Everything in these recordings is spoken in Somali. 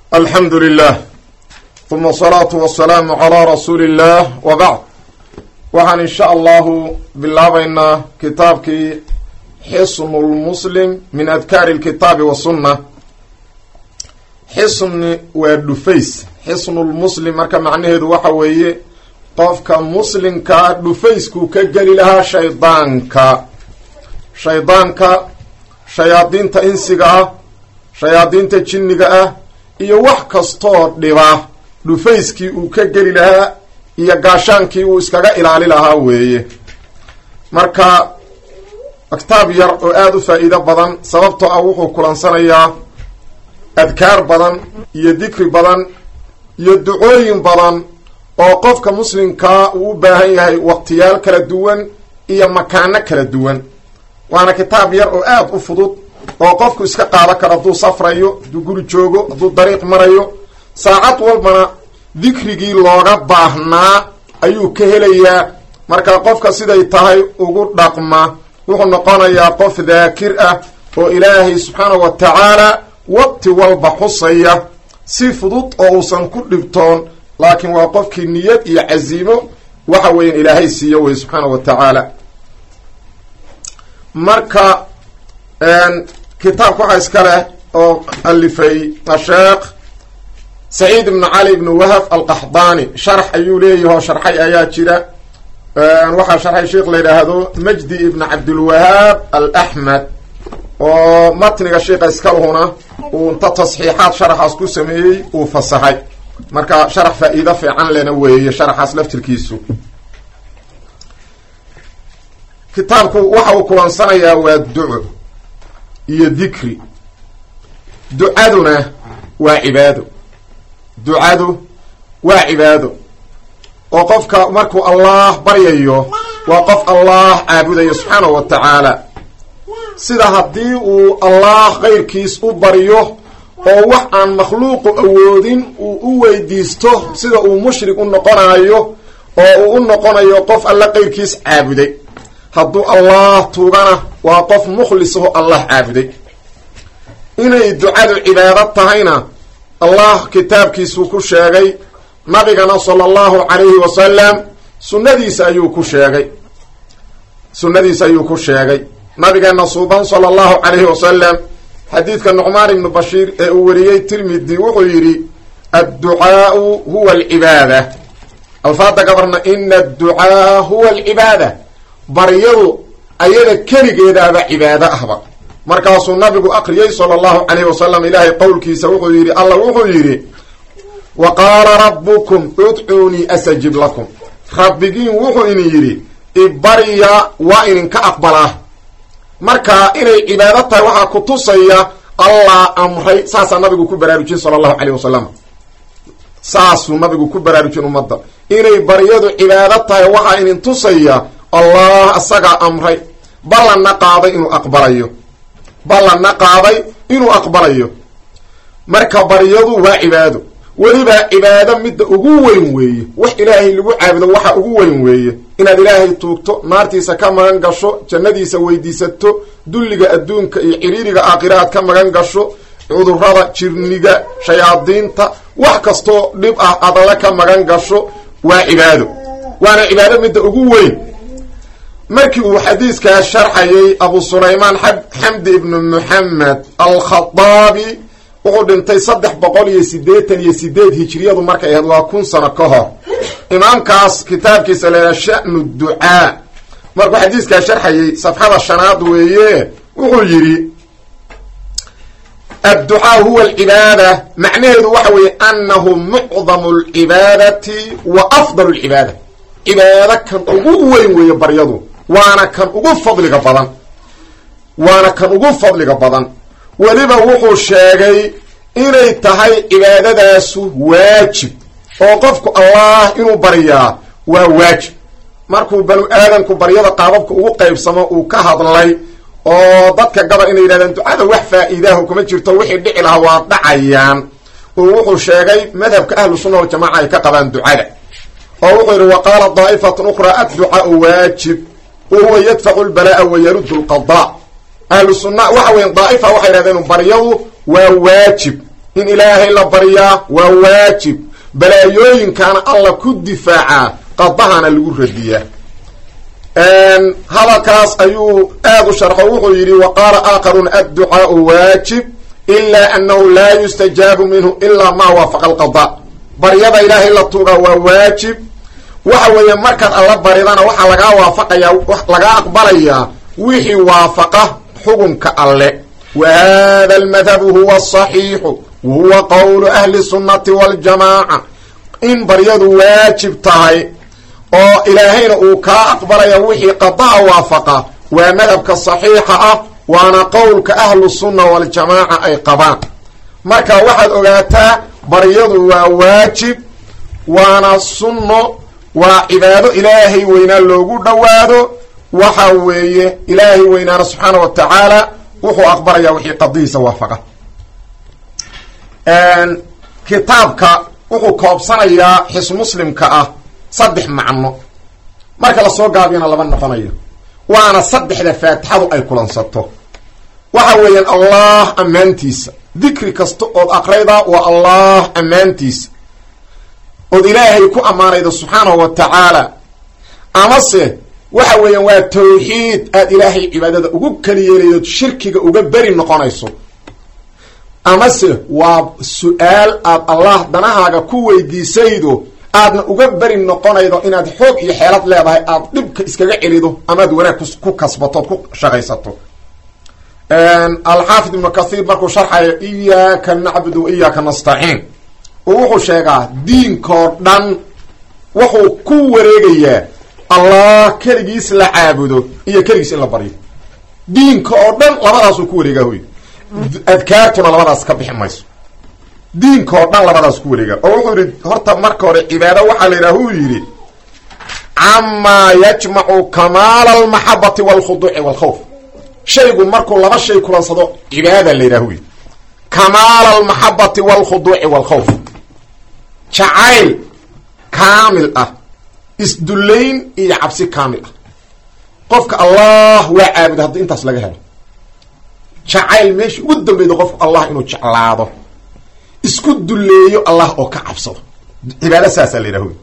alxamdu lilah uma asalaatu wasalaamu calaa rasuuli illah wa bacd waxaan insha allahu bilaabaynaa kitaabkii xisnu lmuslim min adkaari lkitaabi wasunna xisni waa dhufays xisnulmuslim marka macnaheedu waxa weeye qofka muslimkaa dhufayskuu ka geli lahaa shaydaanka shaydaanka shayaadiinta insiga ah shayaadiinta jinniga ah iyo wax kastoo dhiba dhufayskii uu ka geli lahaa iyo gaashaankii uu iskaga ilaali lahaa weeye marka kitaab yar oo aada u faa-iido badan sababtoo ah wuxuu kulansanayaa adkaar badan iyo dikri badan iyo ducooyin badan oo qofka muslimkaa uu u baahan yahay waqtiyaal kala duwan iyo makaano kala duwan waana kitaab yar oo aada u fudud oo qofku iska qaado karo hadduu safrayo hadduu guri joogo hadduu dariiq marayo saacad walbana dikrigii looga baahnaa ayuu ka helayaa marka qofka siday tahay ugu dhaqma wuxuu noqonayaa qof daakir ah oo ilaahay subxaanahu wa tacaala waqti walba xusaya si fudud oo uusan ku dhibtoon laakiin waa qofkii niyad iyo casiimo waxa weyan ilaahay siiyo wey subxaanahu wa tacaala marka kitaabka waxaa iska leh oo alifay asheekh saciid ibnu cali ibnu wahab alqaxdaani sharx ayuu leeyahoo sharxay ayaa jira waxaa sharxay sheikh la yidhaahdo majdi ibn cabdilwahaab alaxmed oo matniga sheikha iskalhuna uu inta tasxiixaad sharaxaas ku sameeyey uu fasaxay marka sharax faa-iido fiican lena weeye sharaxaas laftirkiisu kitaabku waxa uu kulansanayaa waa duco iyo dikri ducaduna waa cibaado ducadu waa cibaado oo qofka markuu allah baryayo waa qof allah caabudayo subxaanahu wa tacaala sida haddii uu allah keyrkiis u baryo oo wax aan makhluuqu awoodin uu u weydiisto sida uu mushrik u noqonayo oo uu u noqonayo qof alla keyrkiis caabuday hadduu allah tuugana waa qof mukhlisaho allah caabuday inay ducadu cibaado tahayna allah kitaabkiisuu ku sheegay nabigana sala allahu calayhi wasalam sunnadiisa ayuu ku sheegay sunnadiisa ayuu ku sheegay nabigeena suuban sala allahu calayhi wasalam xadiidka nucmaan ibnu bashiir ee uu wariyey tirmidi wuxuu yidhi adducaau huwa alcibaada alfaada gabarna ina adducaa huwa alcibaada baryadu ayada keligeedaaba cibaado ahba markaasuu nabigu akriyey sala allahu calayhi wasalam ilaahay qowlkiisa wuxuu yidhi alla wuxuu yidhi wa qaala rabbukum udcuunii astajib lakum rabbigiin wuxuu idin yidhi ibarya waa idinka aqbalaa marka inay cibaado tahay waxaa ku tusaya allah amray saasaa nabigu ku baraarujin sala allahu calayh wasalam saasuu nabigu ku baraarujin ummadda inay baryadu cibaado tahay waxaa idin tusaya allah isagaa amray ballanna qaaday inuu aqbalayo ballanna qaaday inuu aqbalayo marka baryadu waa cibaado weliba cibaado midda ugu weyn weeye wax ilaahay lagu caabudo waxa ugu weyn weeye inaad ilaahay tuugto naartiisa ka magan gasho jannadiisa weydiisato dulliga adduunka iyo ciriiriga aakhira aad ka magan gasho cudurada jirniga shayaadiinta wax kastoo dhib ah aad alle ka magan gasho waa cibaado waana cibaado midda ugu weyn markii uu xadiiskaa sharxayay abu sulaymaan xamdi ibnu muxamed alkhaaabi wuxuu dhintay saddex boqol iyo siddeetan iyo sideed hijiriyadu markay ahayd waa kun sano ka hor imaamkaas kitaabkiisa laydhaha sha'nu ducaa markuu xadiiskaa sharxayay safxada shanaad weeye wuxuu yidhi adducaa huwa alcibaada macnaheedu waxa weeye annahu mucdamu alcibaadati wa afdal alcibaada cibaado kan ugu weyn weeye baryadu waana kan ugu fadliga badan waana kan ugu fadliga badan weliba wuxuu sheegay inay tahay cibaadadaasu waajib oo qofku allah inuu baryaa waa waajib markuu banu aadamku baryada qaababka ugu qaybsamo uu ka hadlay oo dadka gabal inay yidhahdeen ducada wax faa-iidaahu kuma jirto wixii dhici lahaa waa dhacayaan oo wuxuu sheegay madhabka ahlu sunna waljamaca ay ka qabaan ducada oo wuxuu yidhi wa qaala daa'ifatun ukhraa adducaau waajib wa huwa yadfacu lbalaa'a wa yaruddu lqadaa ahlu sunna waxa weya daa'ifa waxay yidhahdeen baryadu waa waajib in ilaahay la baryaa waa waajib balaayooyinkaana alla ku difaacaa qadahana lagu radiyaa hadalkaas ayuu aad u sharxo wuxuu yidhi wa qaala aakharun adducaau waajib ilaa annahu laa yustajaabu minhu ilaa maa waafaqa alqada baryada ilaahay la tuugaa waa waajib waxa weeye markaad alla baridana waxaa lagaa waafaqayaa lagaa aqbalayaa wixii waafaqa xukunka alle wa hada almadhabu huwa asaxiixu wa huwa qowlu ahli sunnati waljamaaca in baryadu waajib tahay oo ilaahayna uu kaa aqbalaya wixii qadaha waafaqa waa madhabka saxiixa ah waana qowlka ahlu sunna waljamaaca ay qabaan marka waxaad ogaataa baryadu waa waajib waana sunno waa cibaado ilaahay weynaa loogu dhowaado waxa weeye ilaahay weynaana subxaana wa tacaala wuxuu aqbalayaa wixii qadihiisa waafaqa kitaabka wuxuu koobsanayaa xis muslimka ah saddex macno marka lasoo gaabiyana laba noqonayo waana saddexda faatixadu ay kulansato waxa weeyaan allah ammaantiisa dikri kasta ood aqraydaa waa allah ammaantiisa ood ilaahay ku ammaanayda subxaanahu wa tacaala amase waxa weeyaan waa tawxiid aad ilaahay cibaadada ugu keli yeelayood shirkiga uga beri noqonayso amase waa su-aal aad allah danahaaga ku weydiisaydo aadna uga beri noqonaydo inaad xoog iyo xeelad leedahay aad dhibka iskaga celido amaad wanaag ku kasbatood ku shaqaysato alxaafid ibnu kathiir markuu sharxayo iyaaka nacbudu wa iyaaka nastaciin oo wuxuu sheegaa diinkoo dhan wuxuu ku wareegayaa allah keligiis la caabudo iyo keligiis in la baryo diinka oo dhan labadaasuu ku wareegaa hoy adkaartuna labadaas ka bixi mayso diinka oo dhan labadaas ku wareegaa oo wuxuu yihi horta marka hore cibaado waxaa la yidhaha huu yidhi camaa yajmacu kamaala almaxabati walkhuduuci walkhawf shaygu markuu laba shay kulansado cibaada la yidhaha hu yidhi kamaala almaxabati walkhuduuci walkhawf jacayl kaamil ah isdullayn iyo cabsi kaamil ah qofka allah waa caabuda haddii intaas laga helo jacayl meesha ugu dambeyda qofku allah inuu jeclaado isku dulleeyo allah oo ka cabsado cibaado saasaa la yidhaha wy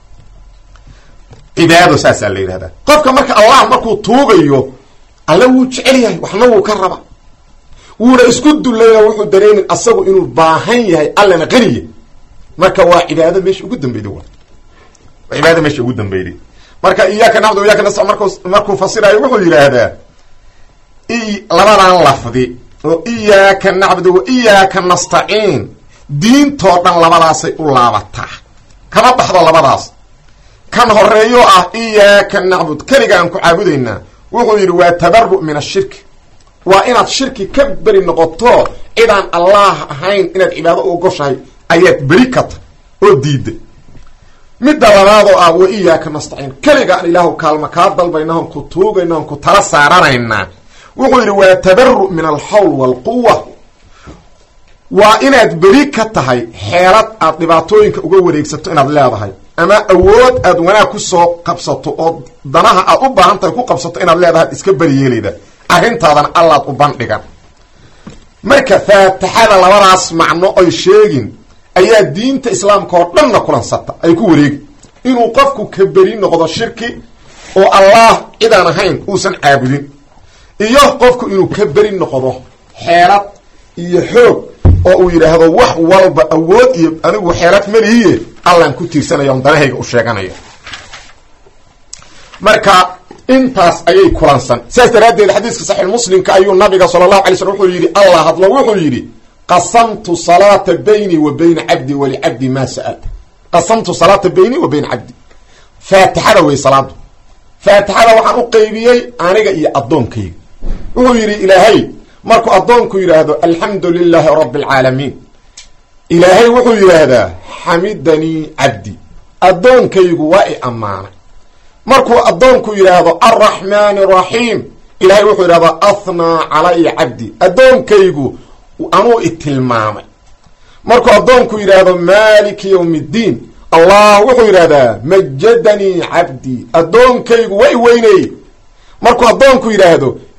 cibaado saasaa la yidhahdaa qofka marka allah markuu tuugayo alle wuu jecel yahay waxna wuu ka raba wuuna isku dulleeyo wuxuu dareemin asagu inuu baahan yahay allana qaniya marka waa cibaado meesha ugu dambeyda wa cibaado meesha ugu dambeyday marka iyaaka nacbudu iyaaka nasta marku markuu fasirayo wuxuu yidhaahdaa labadan lafdi oo iyaaka nacbudu wa iyaaka nastaciin diintoo dhan labadaasay u laabataa kama baxdo labadaas kan horeeyo ah iyaaka nacbud keliga aan ku caabudaynaa wuxuu yidhi waa tabaru min ashirki waa inaad shirki ka beri noqoto cidaan allaah ahayn inaad cibaado u ogoshahay ayaad beri kata oo diida midda labaadoo ah wa iyaaka nastaciin keliga aan ilaahu kaalma kaa dalbayna on ku tuugayna on ku tala saaranaynaa wuxuu yidhi waa tabaru min alxawl waalquwa waa inaad beri ka tahay xeelad aad dhibaatooyinka uga wareegsato inaad leedahay ama awood aad wanaag kusoo qabsato oo danaha aad u baahan tahay ku qabsato inaad leedahay iska beriyeelayda arrintaadana allaad u bandhigan marka faatixada labadaas macno ay sheegin ayaa diinta islaamka oo dhanna kulansata ay ku wareegi inuu qofku ka beri noqdo shirki oo allah cidaan ahayn uusan caabudin iyo qofku inuu ka beri noqdo xeelad iyo xoog oo uu yidhaahdo wax walba awood iyo anigu xeelad malihiye allaan ku tiirsanaya on danahayga u sheeganaya marka intaas ayay kulansan sidaas daraaddeed xadiiska saxiix muslimka ayuu nabiga sala allahu alay slm wuxuu yidhi allah hadlo wuxuu yidhi qasamtu salaata bayni wa bayna cabdi walicabdi maa sa'al qasamtu salaata bayni wa bayna cabdi faatixada wey salaadu faatixada waxaan u qeybiyey aniga iyo addoonkayga wuxuu yidhi ilaahay markuu addoonku yidhaahdo alxamdu lilaahi rabbi alcaalamiin ilaahay wuxuu yidhaahdaa xamidanii cabdi addoonkaygu waa i ammaanay markuu addoonku yidhaahdo alraxmaani araxiim ilaahay wuxuu yidhahdaa athnaa calaya cabdi addoonkaygu anuu i tilmaamay markuu addoonku yidhaahdo maaliki yowm iddiin allah wuxuu yidhahdaa majadanii cabdii addoonkaygu waa i weyneeyey markuu addoonku yidhaahdo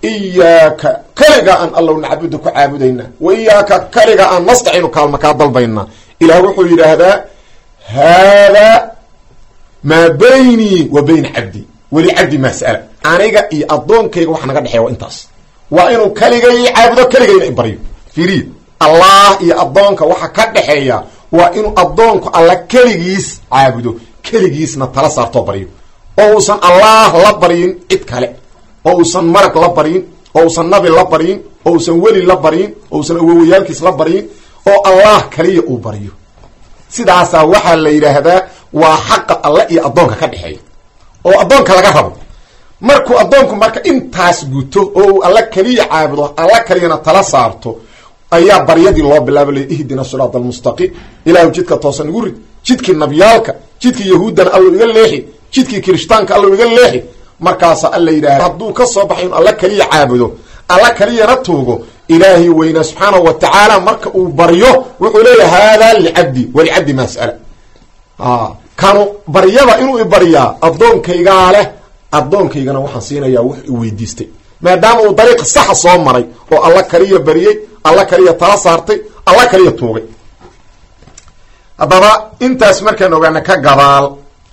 iyaaka kaliga aan allow nacbudu ku caabudaynaa wa iyaaka kaliga aan nastaciinu kaalma kaa dalbaynaa ilaah wuxuu yidhaahdaa haadaa maa baynii wa bayna cabdi weli cabdi mas'ala aniga iyo addoonkayga waxa naga dhexeeya waa intaas waa inuu kaligay caabudo kaligayna ibaryo fiiriya allah iyo addoonka waxa ka dhexeeya waa inuu addoonku alla keligiis caabudo keligiisna tala saartoo baryo oo uusan allah la baryin cid kale oo uusan marag la baryin oo uusan nabi la baryin oo uusan weli la baryin oo uusan awowayaalkiis la baryin oo allah kaliya uu baryo sidaasaa waxaa la yidhaahdaa waa xaqa alle iyo addoonka ka dhexeeya oo addoonka laga rabo markuu addoonku marka intaas guto oo uu alla keliya caabudo alla kaliyana tala saarto ayaa baryadii loo bilaaba la ihdina siraat almustaqiim ilaahu jidka toosan igu rid jidkii nabyaalka jidkii yahuuddana allo iga leexi jidkii kirishtaanka allo iga leexi markaasa alla yidhahda hadduu ka soo baxay inu alla keliya caabudo alla keliyana tuugo ilaahay weynaa subxaanahu wa tacaala marka uu baryo wuxuu leeyahay haadaa licabdi walicabdi maa sa'ala kanu baryada inuu ibaryaa addoonkaygaa leh addoonkaygana waxaan siinayaa wax i weydiistay maadaama uu dariiq saxa soo maray oo alla kaliya baryey alla kaliya tala saartay alla kaliya tuugay haddaba intaas markaan ogaana ka gadaal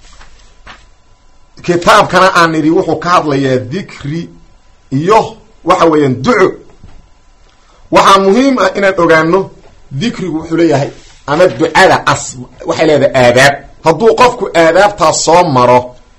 kitaabkana aan nidhi wuxuu ka hadlayaa dikri iyo waxa weeyaan duco waxaa muhiim ah inaan ogaano dikrigu wuxuu leeyahay ama ducada as waxay leedahay aadaab hadduu qofku aadaabtaas soo maro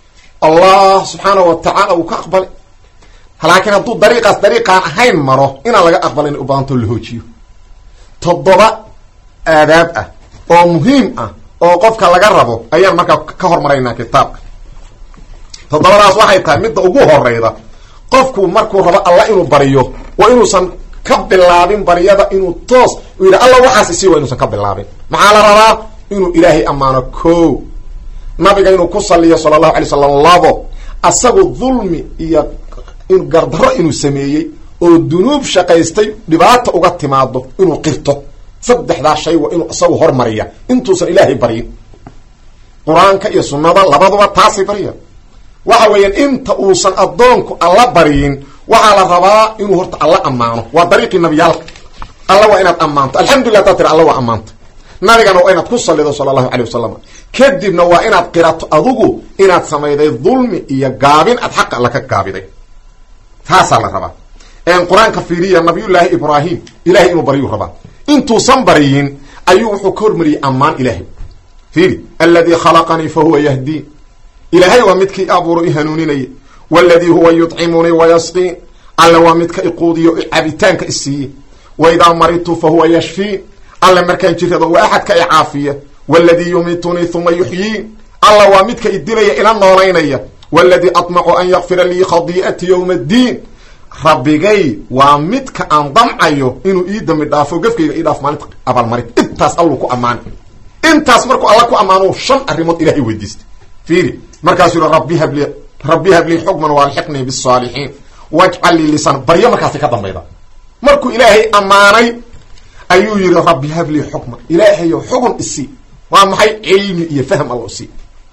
allah subxaanahu wa tacaala uu ka aqbalay laakiin hadduu dariiqaas dariiqaan ahayn maro inaan laga aqbalin u baahantoo la hoojiyo toddoba aadaab ah oo muhiim ah oo qofka laga rabo ayaan markaa ka hormaraynaa kitaabka toddobadaas waxay tahay midda ugu horeyda qofku markuu rabo alla inuu baryo waa inuusan ka bilaabin baryada inuu toos u yidha alla waxaas isi waa inuusan ka bilaabin maxaa la rabaa inuu ilaahay ammaano ko nabiga inuu ku saliyo sala allahu alay slam labo asagu dulmi iyo gardaro inuu sameeyey oo dunuub shaqaystay dhibaata uga timaado inuu qirto saddexdaa shay waa inuu isagu hormariya intuusan ilaahay baryin qur-aanka iyo sunnada labaduba taasay barya waxa weeyaan inta uusan addoonku alla baryin waxaa la rabaa inuu horta alla ammaano waa dariiqii nabiyaalka alla waa inaad ammaanto alxamdulillah taa tira alla waa ammaanta nabigana waa inaad ku salido sala allahu calay wasalam kadibna waa inaad qirato adugu inaad samayday dulmi iyo gaabin aad xaqa alla ka gaabiday taasaa la rabaa qur-aanka fiiriya nabiyullaahi ibraahim ilahay inuu baryuu rabaa intuusan baryin ayuu wuxuu ka hormariyey ammaan ilaahay fiiri alladii khalaqanii fa huwa yahdiin ilaahay waa midkii abuuro i hanuuninaya waladii huwa yudcimunii wayasqiin alle waa midka iquudiyo cabitaanka isiiye waidaa maridtu fa huwa yashfiin alle markaan jirado waa axadka i caafiya waladii yumitunii huma yuxyiin alla waa midka idilaya ila noolaynaya waladii aطmacu an yakfira lii khadii'ati yowma addiin rabbigay waa midka aan damcayo inuu ii dambi dhaafo gefkayga ii dhaaf maalinta abaalmarin intaas alluu ku ammaana intaas markuu alla ku ammaano shan arrimood ilahay weydiistay fiiri markaasuu yihi rabbi habli rabbi hablii xukman waalxiqnii bisaalixiin wajcal lii lisaan baryo markaasi ka dambayda markuu ilaahay ammaanay ayuu yihi rabbi hablii xukman ilaahayo xugun isii waa maxay cilmi iyo fahm alla usii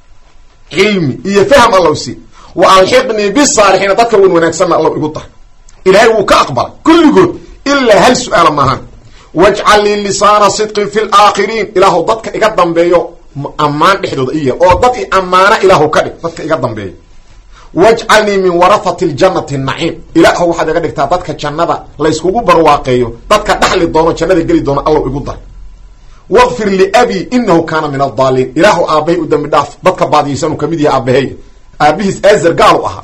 cilmi iyo fahm alla usii wa alxiqnii bisaalixiina dadka wan wanaagsanna alla igu dar ilaahay wuu ka aqbalay kulligood ilaa hal su-aala maahan wajcal lii lisaana sidqin fi laakhiriin ilaahu dadka iga dambeeyo ammaan dhexdooda iya oo dad i ammaana ilaahu ka dhig dadka iga dambeeya wajcalnii min warahati ljannati naciim ilaahu waxaad iga dhigtaa dadka jannada layskugu barwaaqeeyo dadka dhaxli doono jannada geli doono allow igu dar waqfir liabii inahu kaana min addaaliin ilaahu aabbahay u dambi dhaaf dadka baadiyaysanuu kamid yahay aabbahay aabihiis azar gaalu ahaa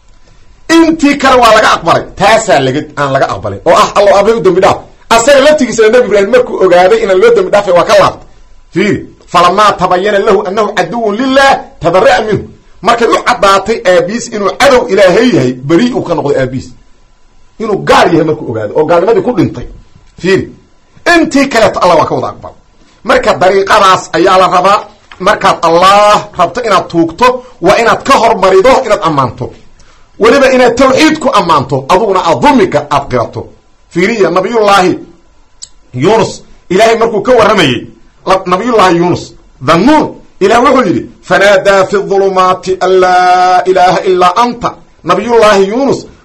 intii kale waa laga aqbalay taasaa laga aan laga aqbalin oo ah allow aabbahay u dambi dhaaf asaga laftigiisana nabi ibraahim markuu ogaaday inaan loo dambi dhaafay waa ka laabtay fiiri falamaa tabayana lahu anahu caduwun lilah tabara'a minhu markay u caddaatay aabiis inuu cadow ilaahay yahay beri uu ka noqday aabiis inuu gaal yahay markuu ogaaday oo gaalnimadii ku dhintay fiiri intii kaleeto allah waa ka wada aqbal marka dariiqadaas ayaa la rabaa markaad allah rabto inaad tuugto waa inaad ka hormarido inaad ammaanto weliba inaad tawxiid ku ammaanto aduguna aad dulmiga aad qirato fiiriya nabiyullaahi yunus ilaahay markuu ka warramayey nabiyullaahi yunus dhannuun ilah wuxuu yidhi fanaadaa fi ulumaati an laa ilaaha ilaa anta nabiyullaahi yunus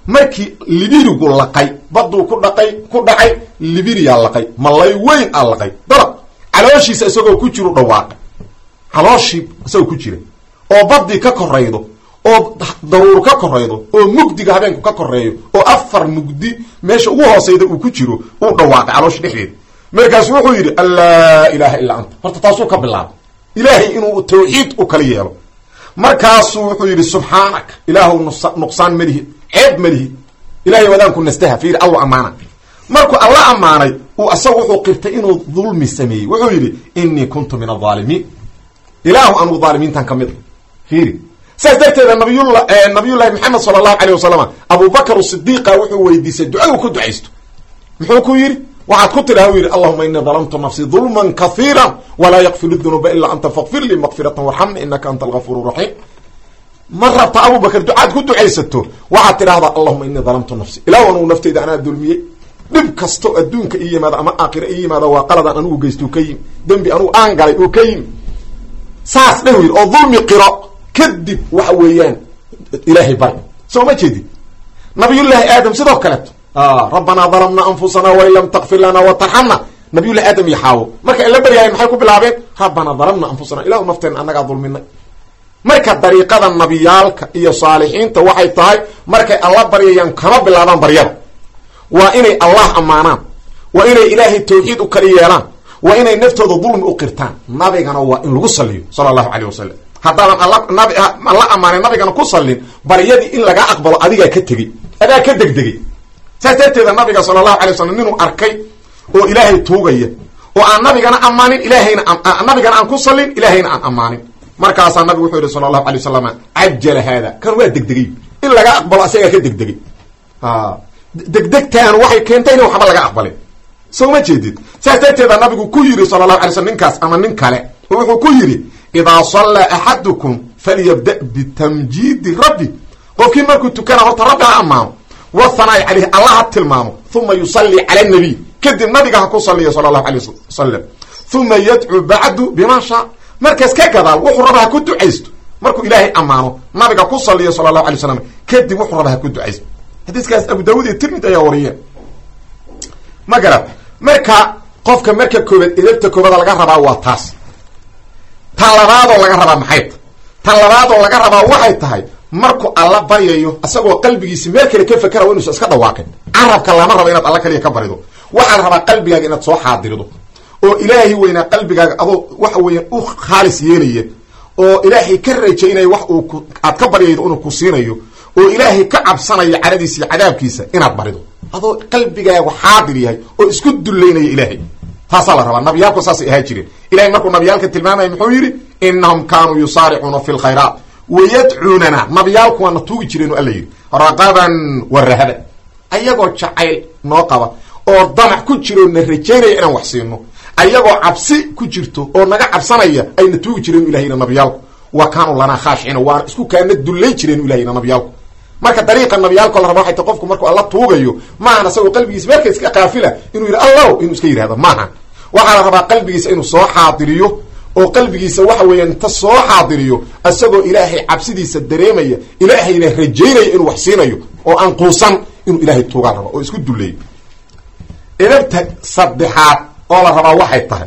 markii libirigu laqay baduu ku dhaqay ku dhacay libiriyaa laqay malay weyn aa laqay darab calooshiisa isagoo ku jiru dhawaaqay calooshii isagoo ku jira oo badii ka koraydo oo daruur ka koraydo oo mugdiga habeenku ka koreeyo oo afar mugdi meesha ugu hooseyda uu ku jiro uu dhawaaqay calooshi dhexdeeda markaasu wuxuu yidhi allaa ilaaha illaa anta horta taasuu ka bilaabay ilaahay inuu tawxiid u kala yeelo markaasuu wuxuu yidhi subxaanaka ilaahu nuqsaan malihi ceeb malihi ilahay wadaanku nastaha fiiri allu ammaana markuu alla ammaanay uu asagu wuxuu qirtay inuu dulmi sameeyey wuxuu yidhi inii kuntu min alaalimiin ilaahu anugu dhaalimiintan ka mid a fiiri saas darteeda nabiyula nabiyullahi maxamed sala allahu alayh wasalam abubakr sidiiqa wuxuu weydiisay ducadu ku ducaysto muxuu ku yidhi waxaad ku tidhaha u yidhi allahuma inii dalamtu nafsii dulman kahiira walaa yakfiru dunuuba ilaa anta fakfir lii makfiratan warxamni inaka anta algafuur raxiim ma rabta abubakr ducaad ku ducaysato waxaad tidhahdaa allahuma inii dalamtu nafsi ilahu anugu nafteyda anaa dulmiyey dhib kasto adduunka ii yimaada ama aakhira ii yimaada waa qaladaan anugu geysto ka yimi dembi anugu aan galay oo ka yimi saas dheh yidhi oo dulmi qiro kadib waxa weeyaan ilaahay bari soo ma jeedid nabiyullaahi aadam sidoo kaleeto rabbanaa dalamna anfusana wain lam takfir lana watarxamna nabiyullahi aadam iyo xaawo markay la baryaayeen maxay ku bilaabeen rabbanaa dalamna anfusana ilahu nafteena annagaa dulminay marka dariiqada nabiyaalka iyo saalixiinta waxay tahay markay alla baryayaan kama bilaabaan baryada waa inay allah ammaanaan waa inay ilaahay tawxiid u kala yeelaan waa inay naftooda dulmi u qirtaan nabigana waa in lagu saliyo sala allahu caleyh wasalam haddaadan alla ammaanay nabigana ku sallin baryadii in laga aqbalo adigaa ka tegey adaa ka degdegay saas darteeda nabiga sala allahu alay wasalam ninuu arkay oo ilaahay tuugaya oo aan nabigana ammaanin ilaahayna nabigana aan ku sallin ilaahayna aan ammaanin markaasaa nabigu wuxuu yihi sala allahu alay wasalam cajala haada kan waa degdegay in laga aqbalo asagaa ka degdegay degdegtaan waxay keentay ina waxba laga aqbalin soo ma jeedid saas darteeda nabigu ku yidhi sala allahu alay slm ninkaas ama nin kale oo wuxuu ku yidhi idaa sallaa axadukum falyabda bitamjiidi rabbi qofkii markuu tukana horta rabbi ha ammaano wahanaa'i caleyhi alla ha tilmaamo uma yusallii cala nabiy kadib nabiga ha ku saliyo sala allahu alay wasalam uma yadcuu bacdu bima shaa markaas ka gadaal wuxuu raba ha ku ducaysto markuu ilaahay ammaano nabiga ku saliyo sala allahu alay wasalam kadib wuxuu raba ha ku ducaysto xadiiskaas abu daawud iyo tirmid ayaa wariyeen ma garad marka qofka marka koobaad edabta koobada laga rabaa waa taas tan labaadoo laga rabaa maxay ta tan labaadoo laga rabaa waxay tahay markuu alla baryayo isagoo qalbigiisi meel kale ka fakera inuusa iska dhawaaqin carabka lama rabo inaad alla kaliya ka barido waxaa la rabaa qalbigaaga inaad soo xaadirido oo ilaahay weynaa qalbigaaga adoo waxa weeyaan u khaalis yeelaya oo ilaahay ka rajaynaya wax uu aad ka baryaydo inuu ku siinayo oo ilaahay ka cabsanaya caradiisa iyo cadaabkiisa inaad barido adoo qalbigaagu xaadir yahay oo isku dullaynaya ilaahay taasaa la rabaa nabiyaalku saasay ahaa jireen ilahay markuu nabiyaalka tilmaamaya muxuu yidhi inahum kaanuu yusaaricuuna fi lkhayraat wayadcuunana nabiyaalku waana tuugi jireen o alla yidhi raqaban wa rahaban ayagoo jacayl noo qaba oo damac ku jiroo na rajaynaya inaan wax siino ayagoo cabsi ku jirto oo naga cabsanaya ayna tuugi jireen ilahayna nabiyaalku wa kaanuu lanaa khaashiciina waana isku kaana dullay jireen ilahayna nabiyaalku marka dariiqa nabiyaalko la raba waxay ta qofku markuu alla tuugayo maahan asagoo qalbigiisa meelka iska qaafila inuu yidhi allow inuu iska yidhahdo maaha waxaa la rabaa qalbigiisa inuu soo xaadiriyo oo qalbigiisa waxa weeyaan inta soo xaadiriyo isagoo ilaahay cabsidiisa dareemaya ilaahayna rajaynaya inuu wax siinayo oo aan quusan inuu ilaahay tuugaa raba oo isku dulleeyo edabta saddexaad oo la rabaa waxay tahay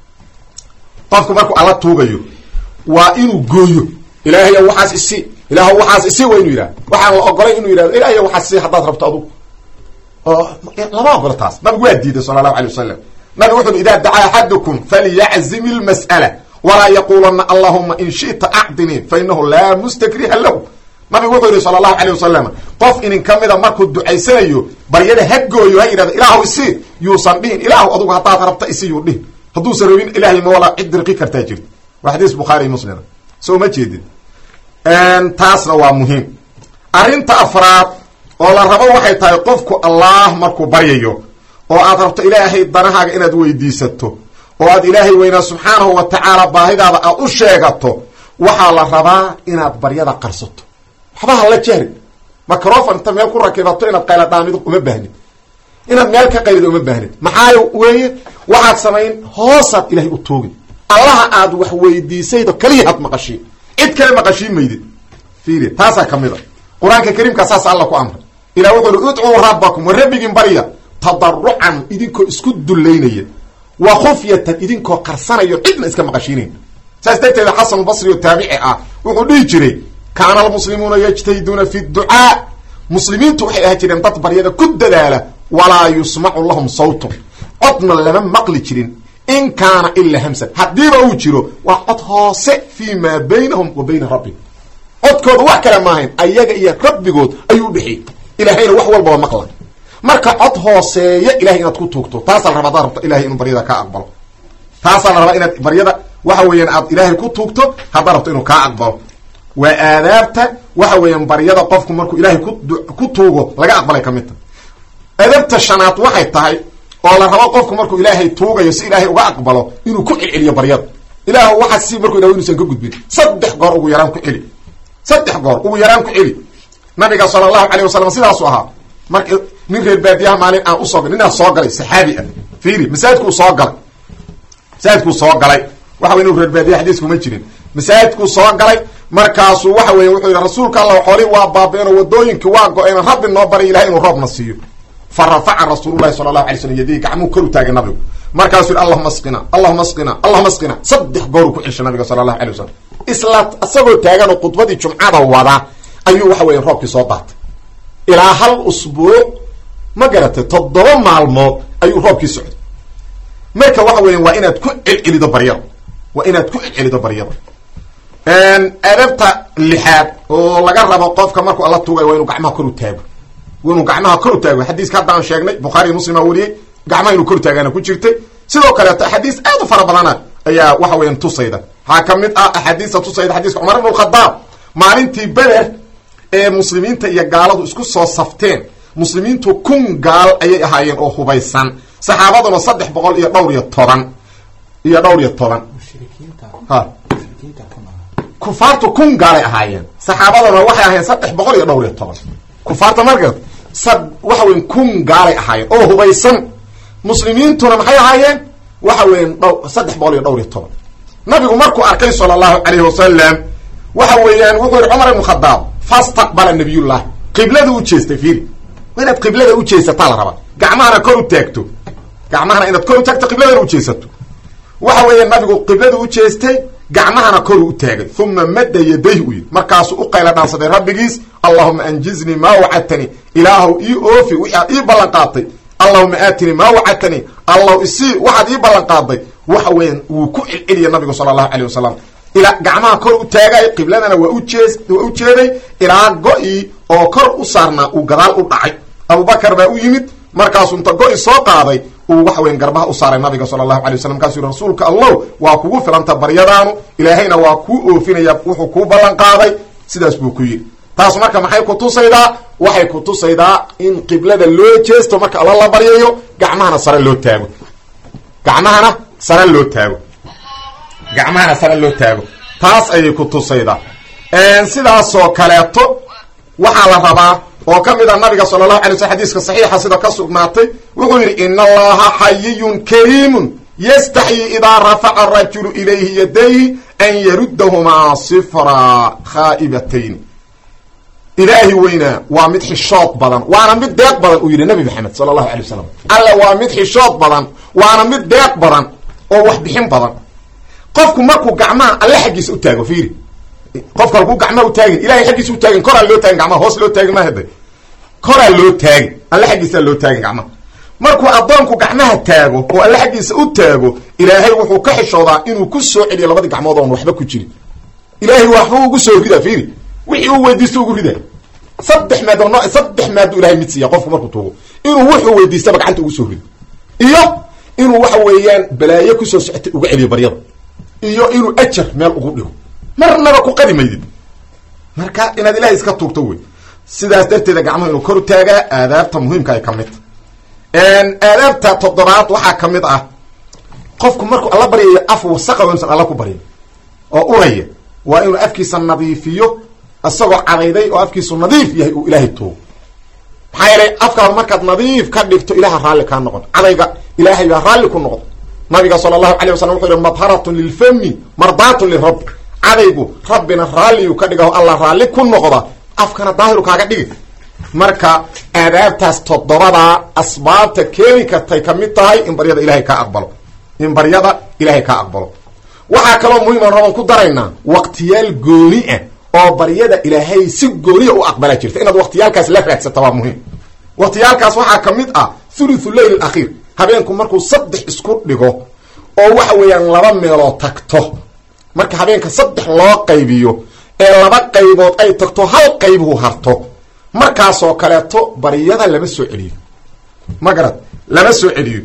qofku markuu alla tuugayo waa inuu gooyo ilaahay waxaas isi ilaah waxaas isi waa inuu yidhahdo waxaan la ogolay inuu yidhahdo ilahay waxaas isi haddaad rabto adugu oo lama ogolo taas nabigu waa diiday sala allahu alay wasalam nabig wuxu ui idaa dacaa axadukum falyaczim ilmas'ala walaa yaquulanna allahuma in shi'ta acdinii fa inahu laa mustakriha lahu nabigu wuxuu yihi sala allahu alay wasalam qof inin ka mida markuu ducaysanayo baryada ha gooyo ha yidhahdo ilaahu isi yuusan dhihin ilaahu adugu haddaad rabta isi yuu dhihin hadduusan rabin ilahay ma walaa cid dirqi kartaa jirta waa xadiis bukhaari muslima soo ma jeedin taasna waa muhiim arrinta afraad oo la rabo waxay tahay qofku allah markuu baryayo oo aad rabto ilaahay danahaaga inaad weydiisato oo aad ilaahay weynaa subxaanahu wa tacaala baahidaada aad u sheegato waxaa la rabaa inaad baryada qarsato waxba ha la jahri microfon inta meel ku rakibato inaad qayladhaamido uma baahnid inaad meel ka qaylido uma baahnid maxaa weeye waxaad samayn hoosaad ilahay u toogin allaha aad wax weydiisaydo kaliya had maqashiin cid kale maqashiin maydid fiiri taasaa ka mid a qur-aanka kariimkaa saas alla ku amray ilah wuxuu uhi udcuu rabbakum wa rabbigiin barya tadarucan idinkoo isku dullaynaya wa khufyatan idinkoo qarsanayo cidna iska maqashiinayn saas darteeda xasanulbasri oo taabici ah wuxuu dhihi jiray kaana almuslimuuna yajtahiduuna fi ducaa muslimiintu waxay ahaa jireen dad baryada ku dadaala walaa yusmacu lahum sawtun codna lama maqli jirin in kaana ilaa hamsan haddiiba uu jiro waa cod hoose fii maa baynahum wa bayna rabbihim codkooda wax kale maahayn ayaga iyo rabbigood ayuu udhexeeyey ilaahayna wax walba waa maqla marka cod hooseeya ilahay inaad ku tuugto taasaa la rabaa adaad rabto ilahay inuu baryada kaa aqbalo taasaa la rabaa inaad baryada waxa weeyaan aad ilaahay ku tuugto haddaad rabto inuu kaa aqbalo waa aadaabta waxa weeyaan baryada qofku markuu ilaahay ku ku tuugo laga aqbalay ka mid ta adabta shanaad waxay tahay oo la rabo qofku markuu ilaahay tuugayo si ilaahay uga aqbalo inuu ku celceliyo baryada ilaah waxa si markuu yidhahdo inuusan ka gudbin saddex goor ugu yaraan ku celi saddex goor ugu yaraan ku celi nabiga sala allahu alayh wasalam sidaasu ahaa marka nin reer baadiyaha maalin aan usoo gal ninaa soo galay saxaabi ah fiiri masaajidkuu soo galay masaajidkuu soo galay waxa wey inu reer baadiya xadiiskuma jirin masaajidkuu soo galay markaasuu waxa weeye wuxuu yidhi rasuulka allah xoolii waa baabeen oo wadooyinkii waa go-een rabbi noo baray ilahay inuu roobna siiyo fa rafaca rasuululahi sala allahu alay slam yadihi gacmuu kor u taagay nabigu markaasuu yidhi allahuma asqina allahuma asqina allahuma asqina saddex gooruu ku ceshay nabiga sala allahu alay wasalam isla isagoo taagan oo khudbadii jumcada wada ayuu waxa weya roobkii soo daatay ilaa hal usbuuc ma garatay toddoba maalmood ayuu roobkii socday marka waxa weya waa inaad ku celcelido baryada waa inaad ku celcelido baryada adabta lixaad oo laga rabo qofka markuu alla tuugayo waa inuu gacmaha kor u taago waa inuu gacmaha kor u taago xadiiska haddaan sheegnay bukhaariy muslimaa wariyey gacmaha inuu kor u taagaana ku jirtay sidoo kaleeto axaadiis aad u fara badana ayaa waxa weyan tusayda waxaa ka mid ah axaadiista tusayda xadiiska cumar ibn khadaab maalintii beder ee muslimiinta iyo gaaladu isku soo safteen muslimiintu kun gaal ayay ahaayeen oo hubaysan saxaabaduna saddex boqol iyo dhowr iyo toban iyo dhowr iyo toban ha kufaartu kun gaalay ahaayeen saxaabaduna waxay ahaayeen saddex boqol iyo dhowr iyo toban kufaarta marka sad waxa weyan kun gaalay ahaayeen oo hubaysan muslimiintuna maxay ahaayeen waxa weyan dh saddex boqol iyo dhowr iyo toban nabigu markuu arkay sala allahu calayhi wasalam waxa weeyaan wuxuu yihi cumar ibnu khadaab fastaqbala nabiyullah qiblada u jeestay fiiri waa inaad qiblada u jeesataa la rabaa gacmahana kor u taagto gacmahana inaad kor u taagto qibladana u jeesato waxa weeya nabigu qiblada u jeestay gacmahana koru u taagay uma madda yadayh u yidhi markaasuu u qayla dhaansaday rabbigiis allahuma anjiznii maa wacadtanii ilaahow ii oofi waxaad ii ballan qaadtay allahuma aatinii maa wacadtanii allaw isii waxaad ii ballan qaaday waxa weeyaan wuu ku celceliya nabigu sala allahu alayh wasalam ilaa gacmaha kor u taagay qibladana waa ujees waa u jeeday ilaa go-ii oo kor u saarnaa uu gadaal u dhacay abubakar baa u yimid markaasuu inta go-i soo qaaday uu waxa weyan garbaha u saaray nabiga sala allahu alay waslam markaasuu yihi rasuulka allow waa kugu filanta baryadaanu ilaahayna waa kuu oofinaya wuxuu kuu ballan qaaday sidaas buu ku yidhi taas marka maxay ku tusaydaa waxay ku tusaydaa in qiblada loo jeesto marka alla la baryayo gacmahana sare loo taago gacmahana sare loo taago gacmahana sare loo taago taas ayay ku tusaydaa sidaasoo kaleeto waxaa la rabaa oo ka mid a nabiga sala allahu alay slam xadiiska saxiixa sida ka sugnaatay wuxuu yidhi ina allaha xayiyun kariimun yastaxyi idaa rafaca arajulu ilayhi yadayhi an yaruddahumaa sifra khaa'ibatayn ilaahi weynaa waa mid xishood badan waana mid deeq badan uu yidhi nabi maxamed sala allahu alay wasalam alla waa mid xishood badan waana mid deeq badan oo wax bixin badan qofku markuu gacmaha alle xaggiisa u taago fiiri qofka halkuu gacmaha u taagin ilahay xaggiisa u taagin koraa loo taagin gacmaha hoos loo taagin mahada koraa loo taagin alle xaggiisaa loo taagin gacmaha markuu addoonku gacmaha taago oo alle xaggiisa u taago ilaahay wuxuu ka xishoodaa inuu ku soo celiyo labadii gacmood oon waxba ku jirin ilaahay waxbuu ugu soo ridaa fiiri wixii uu weydiisto ugu rida saddex maad oo no saddex maadu ilahay mid siiya qofku markuu tuugo inuu wuxuu weydiistaba gacanta ugu soo rido iyo inuu waxa weeyaan balaayo kusoo socotay uga celiyo baryada iyo inuu ajar meel ugu dhigo marnaba ku qadi maydid marka inaad ilahay iska tuugto wey sidaas darteeda gacmaha inuu kor u taagaa aadaabta muhiimka ay ka mid ta aadaabta toddobaad waxaa ka mid ah qofku markuu alla baryayo af wasaqa waynusan alla ku baryin oo uraya waa inuu afkiisa nadiifiyo isagoo cadayday oo afkiisu nadiif yahay uu ilaahay tuugo maxaa yeelay afkaada markaad nadiif ka dhigto ilaha raalli kaa noqon cadayga ilaahay baa raalli ku noqon nabiga sala allahu alay wasalam wuxuu yihi madharatun lilfami mardaatun lirabbi cadaygu rabbina raalliyu ka dhigaho alla raalli ku noqda afkana daahiru kaaga dhigi marka aadaabtaas toddobadaa asbaabta keeni kartay ka mid tahay in baryada ilahay kaa aqbalo in baryada ilaahay kaa aqbalo waxaa kaloo muhiima raban ku daraynaa waqtiyaal gooni ah oo baryada ilaahay si gooniya u aqbalaa jirta inaad waqtiyaalkaas la raadsata waa muhiim waqtiyaalkaas waxaa ka mid ah thuluthu leyl alakhiir habeenku markuu saddex isku dhigo oo waxa weeyaan laba meeloo tagto marka habeenka saddex loo qaybiyo ee laba qaybood ay tagto hal qaybuhu harto markaasoo kaleeto baryada lama soo celiyo ma garad lama soo celiyo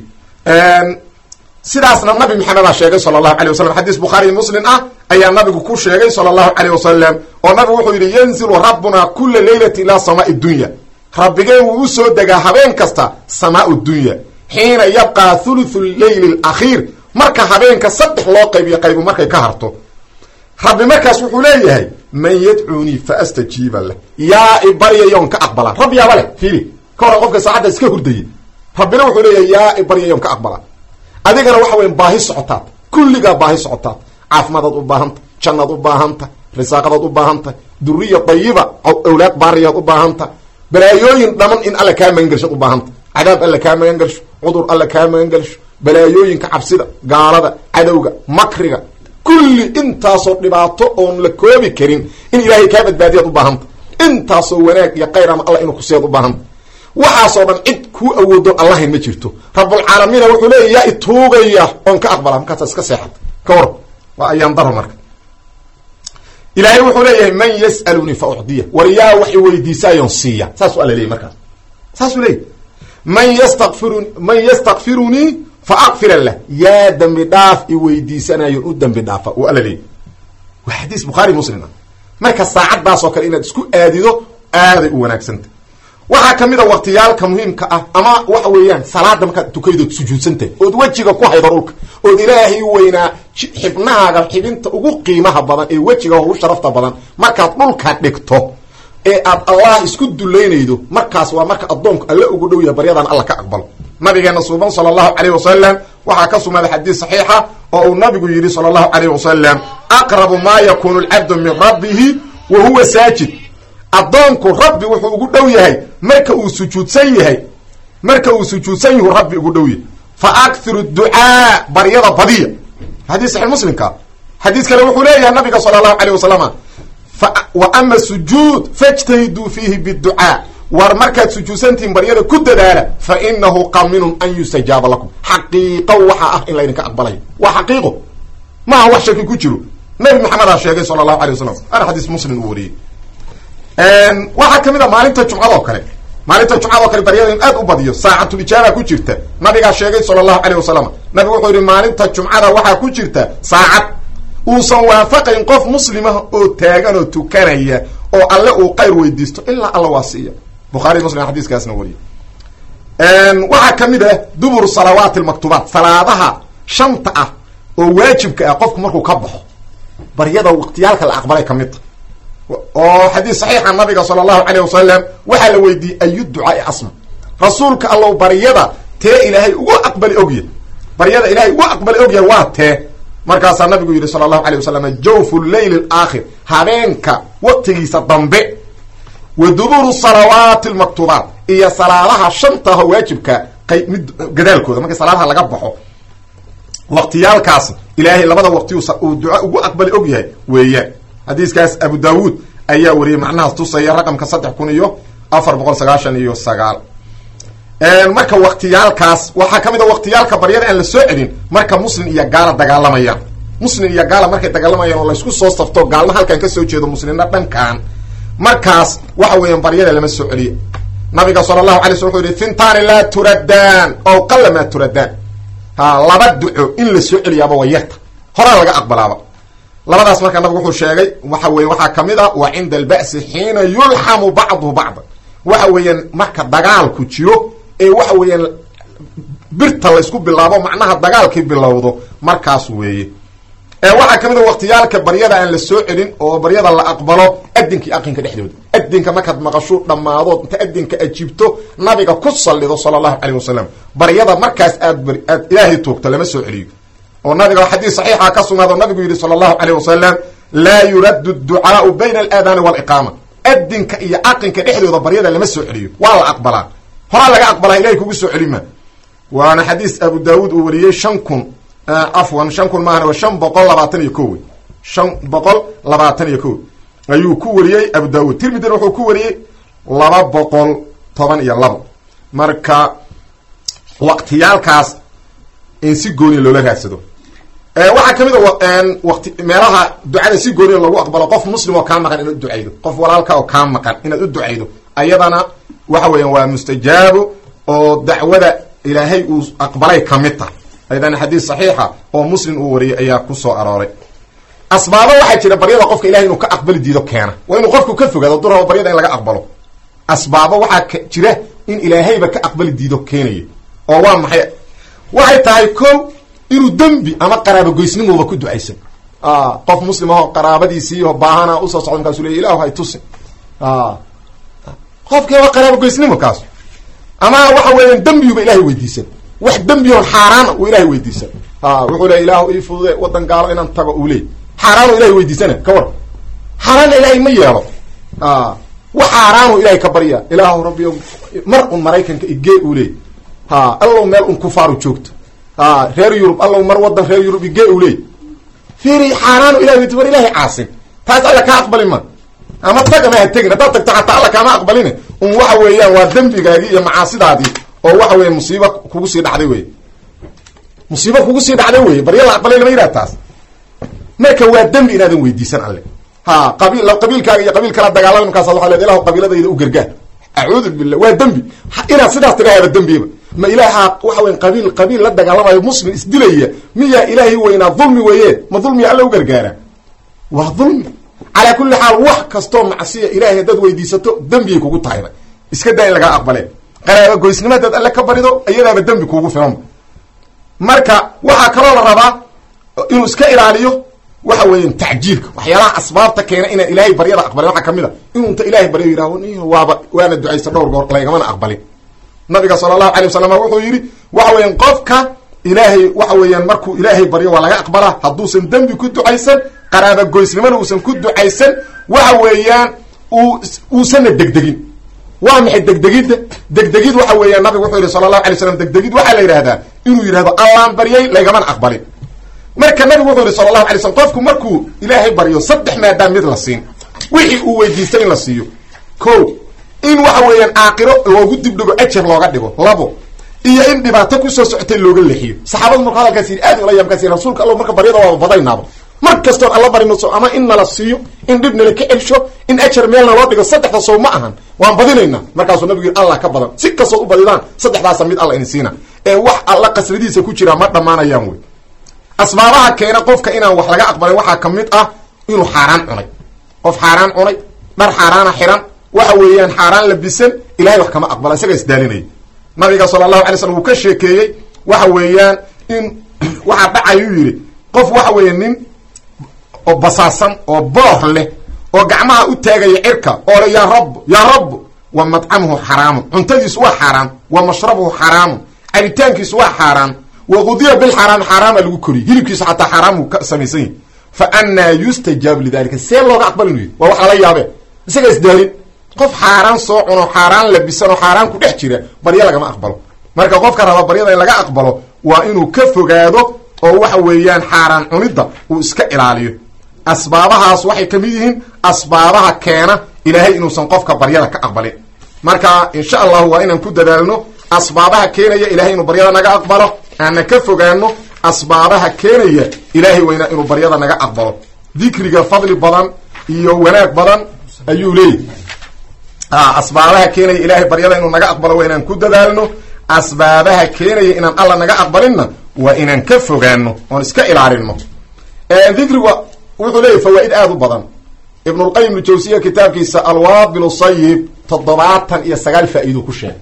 sidaasna nabi maxamedaa sheegay sala allahu alay wasalam xadiis bukhaari muslim ah ayaa nabigu ku sheegay sala allahu alayh wasalam oo nabigu wuxuu yidhi yanzilu rabbuna kula leylati ilaa samaai dunya rabbigeen wuu u soo degaa habeen kasta samaau dunya xiina yabqaa thuluthu leyli alakhiir marka habeenka saddex loo qaybiyo qaybu markay ka harto rabbi markaas wuxuu leeyahay man yadcuunii fa astajiiba leh yaa i baryayoon ka aqbala rabbi yaaba leh fiili ka horan qofka saacadda iska hurdayay rabbina wuxuu leeyahay yaa i baryayoon ka aqbala adigana waxa weya baahi socotaad kulligaa baahi socotaad caafimaadaad u baahanta jannaad u baahanta risaaqadaad u baahanta duriya dayiba awlaad baariyaad u baahanta balaayooyin dhaman in alla kaa magangelshaad u baahanta cadaab alla kaa magangelsho cudur alla kaa magangelsho balaayooyinka cabsida gaalada cadowga makriga kulli intaasoo dhibaato oon la koobi karin in ilaahay kaa badbaadiyaad u baahanta intaasoo wanaag iyo khayr ama alla inuu kusiyaad u baahanta waxaasoo dhan cid kuu awoodoon allahayn ma jirto rabulcaalamiina wuxuu leeya yaa ituugaya oon ka aqbala markaasa iska seexata ka war waa ayaan daro marka ilaahay wuxuu leeyahay man yas'alunii fa ucdiya war yaa wax iweydiisaayoon siiya saasuu alla leeyay markaas saasuu leeyahy man yastaqfirun man yastakfirunii fa akfira lah yaa dambi dhaaf i weydiisanayoon u dambi dhaafa uu alla leeyay waa xadiis bukhaari muslim ah marka saacaddaas oo kale inaad isku aadido aaday u wanaagsanta waxaa ka mid a waqtiyaalka muhiimka ah ama waxa weeyaan salaada markaad tukaydood sujuudsantahay ood wejiga ku haydo dhulka ood ilaahay weynaa xibnahaaga xibinta ugu qiimaha badan ee wejiga ugu sharafta badan markaad dhulka dhigto ee aad allah isku dulaynaydo markaas waa marka addoonku alla ugu dhow yahay baryadan alla ka aqbalo nabigeena suuban sala allahu calayh wasalam waxaa ka sugnaaday xadiis saxiixa oo uu nabigu yidhi sala allahu calayh wasalam aqrabu maa yakunu alcabdu min rabbihi wa huwa saajid addoonku rabbi wuxuu ugu dhow yahay marka uu sujuudsan yahay marka uu sujuudsan yahu rabbi ugu dhow yahay fa akhiru ducaa baryada badiya xadiis saxiix muslimka xadiis kale wuxuu leeyahay nabiga sala allahu calayh wasalama wa ama sujuud fajtahiduu fiihi biducaa war markaad sujuudsantihiin baryada ku dadaala fa inahu qaminun an yustajaaba lakum xaqiiqo waxaa ah in laydinka aqbalayo waa xaqiiqo maaha wax shaki ku jiro nabi maxamedaa sheegay sala allahu alay wasalam ana xadiis muslim uu wariyey waxaa kamid a maalinta jumcadoo kale maalinta jumcadoo kale baryada in aad u badiyo saacatulijaaba ku jirta nabigaa sheegay sala allahu alayh wasalam nabigu wuxuu yihi maalinta jumcada waxaa ku jirta saacad uusan waafaqayn qof muslimah oo taagan oo tukanaya oo alle uu qayr weydiisto ilaa alla waa siiya bukhari muslim xadiiskaasna wariye waxaa kamid ah dubur salawaati almaktubaat salaadaha shanta ah oo waajibka ah qofku markuu ka baxo baryada waqtiyaalka la aqbalay kamid ta oo xadiis saxiixa nabiga sala allahu calayh wasalam waxaa la weydiiyey ayu ducaai asma rasuulka allow baryada tee ilaahay ugu aqbali ogya baryada ilahay ugu aqbali ogyahay waa tee markaasaa nabigu yidhi sala allahu alay wasalam jawfu leyl alaakhir habeenka waqtigiisa dambe wa duburu salawaati almaktuubaat iyo salaadaha shantaho waajibka qay mid gadaalkooda markii salaadaha laga baxo waqtiyaalkaas ilaahay labada waqti uu duca ugu aqbali og yahay weeyaan xadiiskaas abu daawuud ayaa wariyey macnahaas tusaya raqamka saddex kun iyo afar boqol sagaashan iyo sagaal marka waqtiyaalkaas waxaa ka mid a waqtiyaalka baryada aan la soo celin marka muslim iyo gaala dagaalamayaan muslim iyo gaala markay dagaalamayaan oo laysku soo safto gaalna halkan kasoo jeedo muslimna dhankan markaas waxa weeyaan baryada lama soo celiyo nabiga sala allahu alay sl wuxuu yihi fintaani laa turadaan ow qalla maa turadaan ha laba duco in la soo celiyaaba waa yarta horaa laga aqbalaaba labadaas markaa nabigu wuxuu sheegay waxa weye waxaa kamid a wa cinda alba'si xiina yulxamu bacduhu bacda waxa weeyaan marka dagaalku jiro ee waxa weeyaan birta laysku bilaabo macnaha dagaalkii bilowdo markaas weeye waxaa kamid a waqtiyaalka baryada aan la soo celin oo baryada la aqbalo adinka iyo aqinka dhexdooda adinka markaad maqasho dhammaadood inta adinka ajiibto nabiga ku sallido sala allahu calayh wasalam baryada markaas aad aad ilaahay toogto lama soo celiyo oo nabiga xadiis saxiixa ka sugnaado nabigu yidhi sala allahu calayh wasalam laa yuraddu ducaau bayna alaadaani waaliqaama adinka iyo aqinka dhexdooda baryada lama soo celiyo waa la aqbalaa horaa laga aqbalaa ilahay kugu soo celima waana xadiis abu daawuud uu wariyey shan kun afwan shan kun maahan waa shan boqol labaatan iyo ko wey shan boqol labaatan iyo ko ayuu ku wariyey abu daawuud tirmidina wuxuu ku wariyey laba boqol toban iyo labo marka waqtiyaalkaas in si gooniya loola raadsado waxaa kamid a wati meelaha ducada si gooniya loogu aqbalo qof muslim oo kaa maqan inaad u ducaydo qof walaalka oo kaa maqan inaad u ducaydo ayadana waxa weeyaan waa mustajaabo oo dacwada ilaahay uu aqbalay kamid tahay ayadana xadiis saxiixa oo muslim uu wariyay ayaa ku soo arooray asbaabo waxaa jira baryada qofka ilahay inuu ka aqbali diido keena waa inuu qofku ka fogaado du rabo baryada in laga aqbalo asbaabo waxaa jira in ilaahayba ka aqbali diido keenaya oo waa maxay waxay tahay ko inuu dembi ama qaraabogoysnimuba ku ducaysan qof muslim aho qaraabadiisiioo baahana usoo socda markaasu ley ilahu hay tusi qofkii waa qaraabogoysnimo kaas ama waxa weeyaan dembiguba ilahay weydiisan wax dembion xaaraana uu ilahay weydiisan wuxuu le ilaahu ii fudude wadan gaalo inaan tago uu leey xaaraano ilahay weydiisana ka war xaaraanna ilaahay ma yeelo wax xaaraanu ilahay ka barya ilaahu rabbi mar un maraykanka igee uu leey ha allow meel un kufaaru joogto a reer yurub allow mar wadan reer yurub igee uu leey fiiri xaaraanu ilahay weydi war ilahay caasin taas alla kaa aqbali ma ama tag ama ha tegin haddaad tagto xataa alla kaama aqbalin un waxa weeyaan waa dembigaagii iyo macaasidaadii oo waxa weya musiiba kugu sii dhacday wey musiiba kugu sii dhacday wey barya la aqbalay lama yidhaha taas marka waa dembi inaadan weydiisan alle ha qabiil qabiilkaaga iyo qabiil kala dagaalama markaas waa le ilahu qabiiladayda u gargaar acuudu billah waa dembi inaad sidaas tidhaahaba dembiba ma ilaaha waxa weya qabiil qabiil la dagaalamayo muslim isdilaya miyaa ilaahay weynaa dulmi weeye ma dulmiya alla u gargaara waa dulmi calaa kulli xaal wax kastoo macsiya ilahay haddaad weydiisato dembiyay kugu tahayba iska daa in lagaa aqbalee qaraaba goysnimo hadaad alle ka barido iyadaaba dembi kuugu filan marka waxaa kaloo la rabaa inuu iska ilaaliyo waxa weeyaan tacjiilka waxyaalaha asbaabta keena inaan ilaahay baryada aqbalin waxaa kamid a inuu inta ilahay baryo yidhahdo waaba waana ducaysta dhowr goor lagamana aqbalin nabiga sala allahu alay wasalam wuxuu yidhi waxa weeyaan qofka ilaahay waxa weeyaan markuu ilaahay baryo waa laga aqbalaa hadduusan dembi ku ducaysan qaraaba goysnimona uusan ku ducaysan waxa weeyaan uu uusanna degdegin waa maxay degdegidda degdegid waxa weeyaan nabigu wuxuu yihi sala allahu alay slam degdegid waxaa la yidhahdaa inuu yidhahdo allaan baryay lagaman aqbalin marka nabigu wuxuu yihi sala allahu alay slam qofku markuu ilaahay baryo saddex maadaam mid la siin wixii uu weydiistay in la siiyo ko in waxa weeyaan aakiro loogu dibdhigo ajar looga dhigo labo iyo in dhibaato kusoo socotay looga leexiyo saxaabadu marku hadalkaas yidhi aad ula yaabkaas yidhi rasuulka alla marka baryada waaba badaynaaba mar kastoon alla barinoso ama in nala siiyo in dhib nala ka celsho in ajar meelna loo dhigo saddexda sow ma ahan waan badinaynaa markaasuu nabigu yidhi allah ka badan si kastood u badidaan saddexdaasa mid alla ini siina ee wax alla qasradiisa ku jiraa ma dhammaanayaan wey asbaabaha keena qofka inaan wax laga aqbalin waxaa ka mid ah inuu xaaraan cunay qof xaaraan cunay dhar xaaraana xiran waxa weeyaan xaaraan labisan ilahay wax kama aqbala isaga isdaalinaya nabiga sala allahu alay slam wuu ka sheekeeyey waxa weeyaan in waxaa dhacayuu yidhi qof waxa weeya nin oo basaasan oo boor leh oo gacmaha u taagaya cirka oo le yaa rab yaa rab wa madcamuhu xaraamun cuntadiisu waa xaaraam wa mashrabuhu xaraamun cabitaankiisu waa xaaraam wa qudiya bilxaraam xaaraama lagu koriy hilibkiisu xataa xaaraamuu ka samaysan yahi fa annaa yustajaabu lidalika see looga aqbalin yidhi waa wax lala yaabe isaga isdaalin qof xaaraan soo cuno xaaraan labisan oo xaaraan ku dhex jira baryo lagama aqbalo marka qofka raba baryada in laga aqbalo waa inuu ka fogaado oo waxa weeyaan xaaraan cunidda uu iska ilaaliyo asbaabahaas waxay ka mid yihiin asbaabaha keena ilaahay inuusan qofka baryada ka aqbalin marka insha allahu waa inaan ku dadaalno asbaabaha keenaya ilahay inuu baryada naga aqbalo aanna ka fogaano asbaabaha keenaya ilaahay weynaa inuu baryada naga aqbalo dikriga fadli badan iyo wanaag badan ayuu leeyahy asbaabaha keenaya ilaahay baryada inuu naga aqbalo waa inaan ku dadaalno asbaabaha keenaya inaan alla naga aqbalinna waa inaan ka fogaano oon iska ilaalino dikriga wuxuu leeyahy fawaa-id aada u badan ibnulqayim ljawsiya kitaabkiisa alwaabil sayib toddobaatan iyo sagaal faa-iido ku sheegay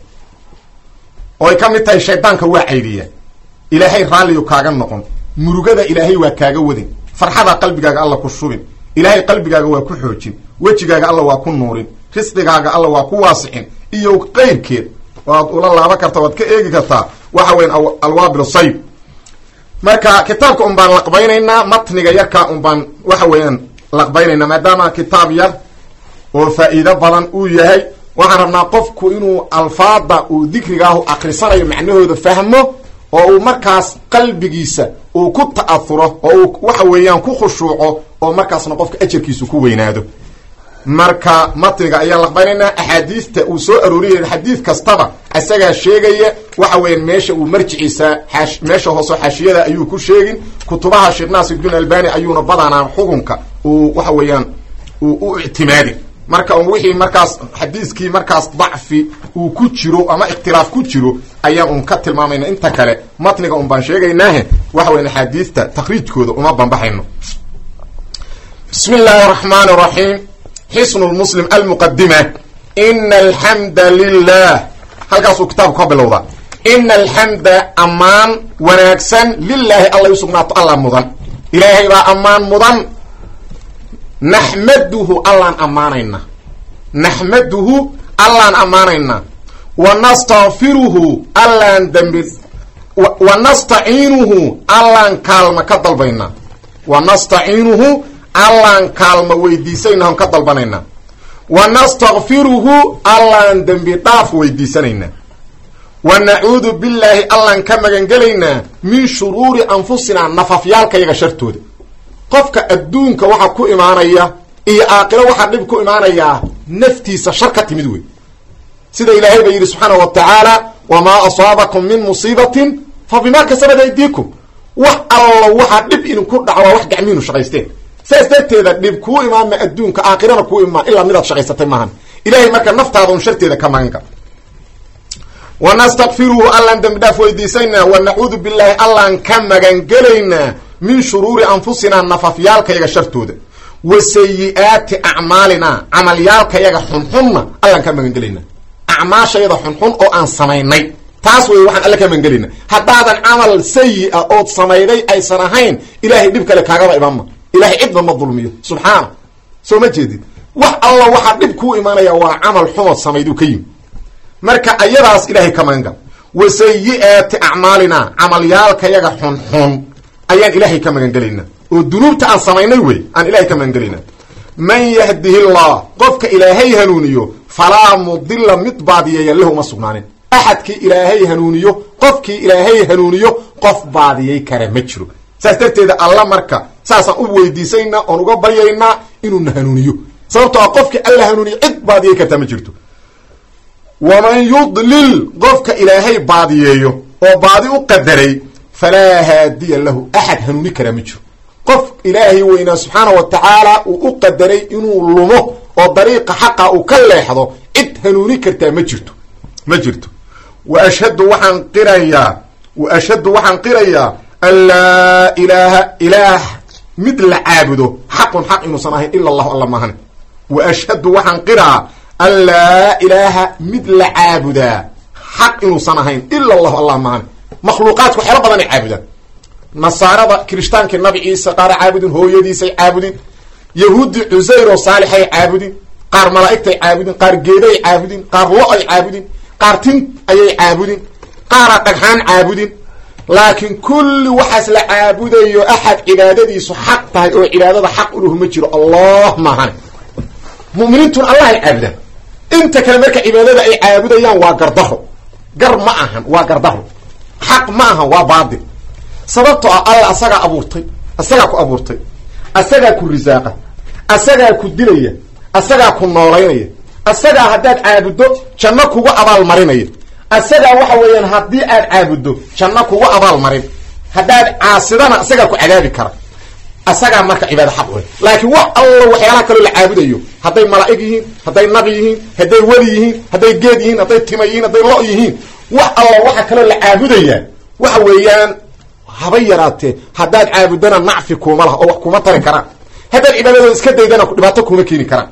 oo ay ka mid tahay shaydaanka waa caydiya ilaahay raalliyu kaaga noqon murugada ilaahay waa kaaga wadin farxada qalbigaaga alla ku shubin ilaahay qalbigaaga waa ku xoojin wejigaaga alla waa ku nuurin risqigaaga alla waa ku waasixin iyo qeyrkeed waad ula laaban karta waad ka eegi kartaa waxa weyan alwaabil sayib marka kitaabka un baan laqbaynaynaa matniga yarkaa un baan waxa weeyaan laqbaynaynaa maadaama kitaab yar oo faa'iido badan uu yahay waxaan rabnaa qofku inuu alfaada uu dikrigaahu akrisanayo macnahooda fahmo oo uu markaas qalbigiisa uu ku ta'ahuro oo uu waxa weeyaan ku khushuuco oo markaasna qofka ajarkiisu ku weynaado marka matniga ayaan laqbanaynaa axaadiista uu soo arooriyay xadiid kastaba isagaa sheegaya waxa weeyaan meesha uu marjiciisa meesha hooseo xaashiyada ayuu ku sheegin kutubaha sheekh naasiruddin albani ayuuna badanaa xukunka uu waxa weeyaan uu u ictimaadi marka un wixii markaas xadiiskii markaas dacfi uu ku jiro ama ikhtilaaf ku jiro ayaan un ka tilmaamayna inta kale matniga un baan sheegaynaahe waxa weyan axaadiista takriijkooda uma banbaxayno bismi illaahi araxmaan araxiim xisnu lmuslim almuqadima ina alxamda lilah halkaasuu kitaabku ka bilowda ina alxamda ammaan wanaagsan lilaahi allay usugnaato alla mudan ilaahay baa ammaan mudan naxmaduhu allaan ammaanaynaa naxmaduhu allaan ammaanaynaa wa nastakfiruhu allaan dembi wa nastaciinuhu allaan kaalma ka dalbaynaa wa nastaciinuhu allaan kaalma weydiisanayna ka dalbanaynaa wa nastakfiruhu allaan dembi dhaaf weydiisanaynaa wa nacuudu billaahi allaan ka magangelaynaa min shuruuri anfusinaa nafafyaalkayaga shartooda qofka adduunka waxa ku imaanaya iyo aakiro waxaa dhib ku imaanayaa naftiisa shar ka timid wey sida ilaahay ba yidhi subxaana wa tacaala wamaa asaabakum min musiibatin fa bimaa kasabat aydiikum wax allo waxaa dhib idinku dhaco waa wax gacmiinu shaqaysteen saas darteeda dhib kuu imaanma adduunka aakhirana kuu imaan ilaa midaad shaqaysatay maahan ilahay marka naftaada un sharteeda ka maganka wa nastakfiruhu allaan dembi dhaaf weydiisaynaa wa nacuudu billaahi allaan ka magangelaynaa min shuruuri anfusinaa nafafyaalkayaga shartooda wa sayi-aati acmaalinaa camalyaalkayaga xunxunna allaan ka magangelaynaa acmaashayada xunxun oo aan samaynay taas wey waxaan alle ka magangelaynaa haddaadan camal sayi-a ood samayday aysan ahayn ilaahay dhib kale kaagaba imaanma ilahay cidba ma dulmiyo subxaana soo ma jeedid wax alla waxaa dhib kuu imaanaya waa camal xumood samayduu ka yimi marka ayadaas ilaahay ka magangal wa sayi-aati acmaalinaa camalyaalkayaga xunxun ayaan ilaahay ka magangelaynaa oo dunuubta aan samaynay wey aan ilahay ka magangelaynaa man yahdihi llah qofka ilaahay hanuuniyo falaa mudila mid baadiyeeya lahu uma sugnaanin axadkii ilaahay hanuuniyo qofkii ilaahay hanuuniyo qof baadiyey kara ma jiro saas darteeda alla marka saasaan u weydiisaynaa oon uga baryaynaa inuuna hanuuniyo sababtoo a qofkii alla hanuuniyo cid baadiyey kartaa ma jirto waman yudlil qofka ilaahay baadiyeeyo oo baadi u qadaray falaa haadiya lahu axad hanuuni karaa ma jiro qof ilaahay weynaa subxaana wa tacaala uu u qadaray inuu lumo oo dariiqa xaqa uu ka leexdo cid hanuuni kartaa ma jirto ma jirto wa ashhadu waxaan qirayaa wa ashhadu waxaan qirayaa an laa ilaaha ilaah mid la caabudo xaqun xaq inuusan ahayn ila allahu alla maahan wa ashhadu waxaan qiraa an laa ilaaha mid la caabudaa xaq inuusan ahayn ila allahu allah maahan makhluuqaadku waxyaala badanay caabudaan nasaarada kirishtaanka nabi ciise qaara caabudin hooyadiisay caabudin yahuudi cusayr oo saalixay caabudin qaar malaa'igtay caabudin qaar geeday caabudin qaar lo-ay caabudin qaar tin ayay caabudin qaaraa dhagxaan caabudin laakiin kulli waxaas la caabudayo axad cibaadadiisu xaq tahay oo cibaadada xaq uluhu ma jiro allah maahan muminiintuna allahay caabudaan inta kale marka cibaadada ay caabudayaan waa gardaro gar ma ahan waa gardaro xaq ma ahan waa baadil sababtoo ah alla asagaa abuurtay asagaa ku abuurtay asagaa ku risaaqa asagaa ku dilaya asagaa ku noolaynaya asagaa haddaad caabuddo janno kugu abaalmarinaya asagaa waxa weeyaan haddii aad caabuddo janno kugu abaalmarin haddaad caasidana asagaa ku cadaabi kara asagaa marka cibaada xaq wey laakiin wax allo waxyaalaha kaloo la caabudayo hadday malaa'ig yihiin hadday nabi yihiin hadday weli yihiin hadday geed yihiin hadday tima yihiin hadday lo yihiin wax allo waxa kaloo la caabudayaa waxa weeyaan haba yaraatee haddaad caabudana nacfi kuuma laha oo wax kuma tari karaan haddaad cibaadadooda iska daydana dhibaato kuma keeni karaan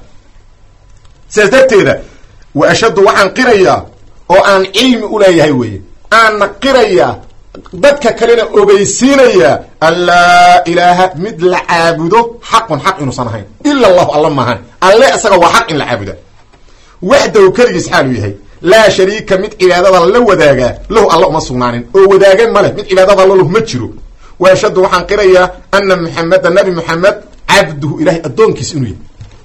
sidaas darteeda wa ashaddu waxaan qirayaa oo aan cilmi u leeyahay weeye aanna qirayaa dadka kalena ogeysiinayaa an laa ilaaha mid la caabudo xaqun xaq inuusan ahayn ila allahu alla maahan alle isaga waa xaq in la caabuda waxdahu keligiis xaaluu yahay laa shariika mid cibaadada la wadaagaa lahu alla uma sugnaanin oo wadaagan ma leh mid cibaadada lalahu ma jiro wa ashhadu waxaan qirayaa ana muxameda nabi muxamed cabduhu ilahay addoonkiis inuu yahay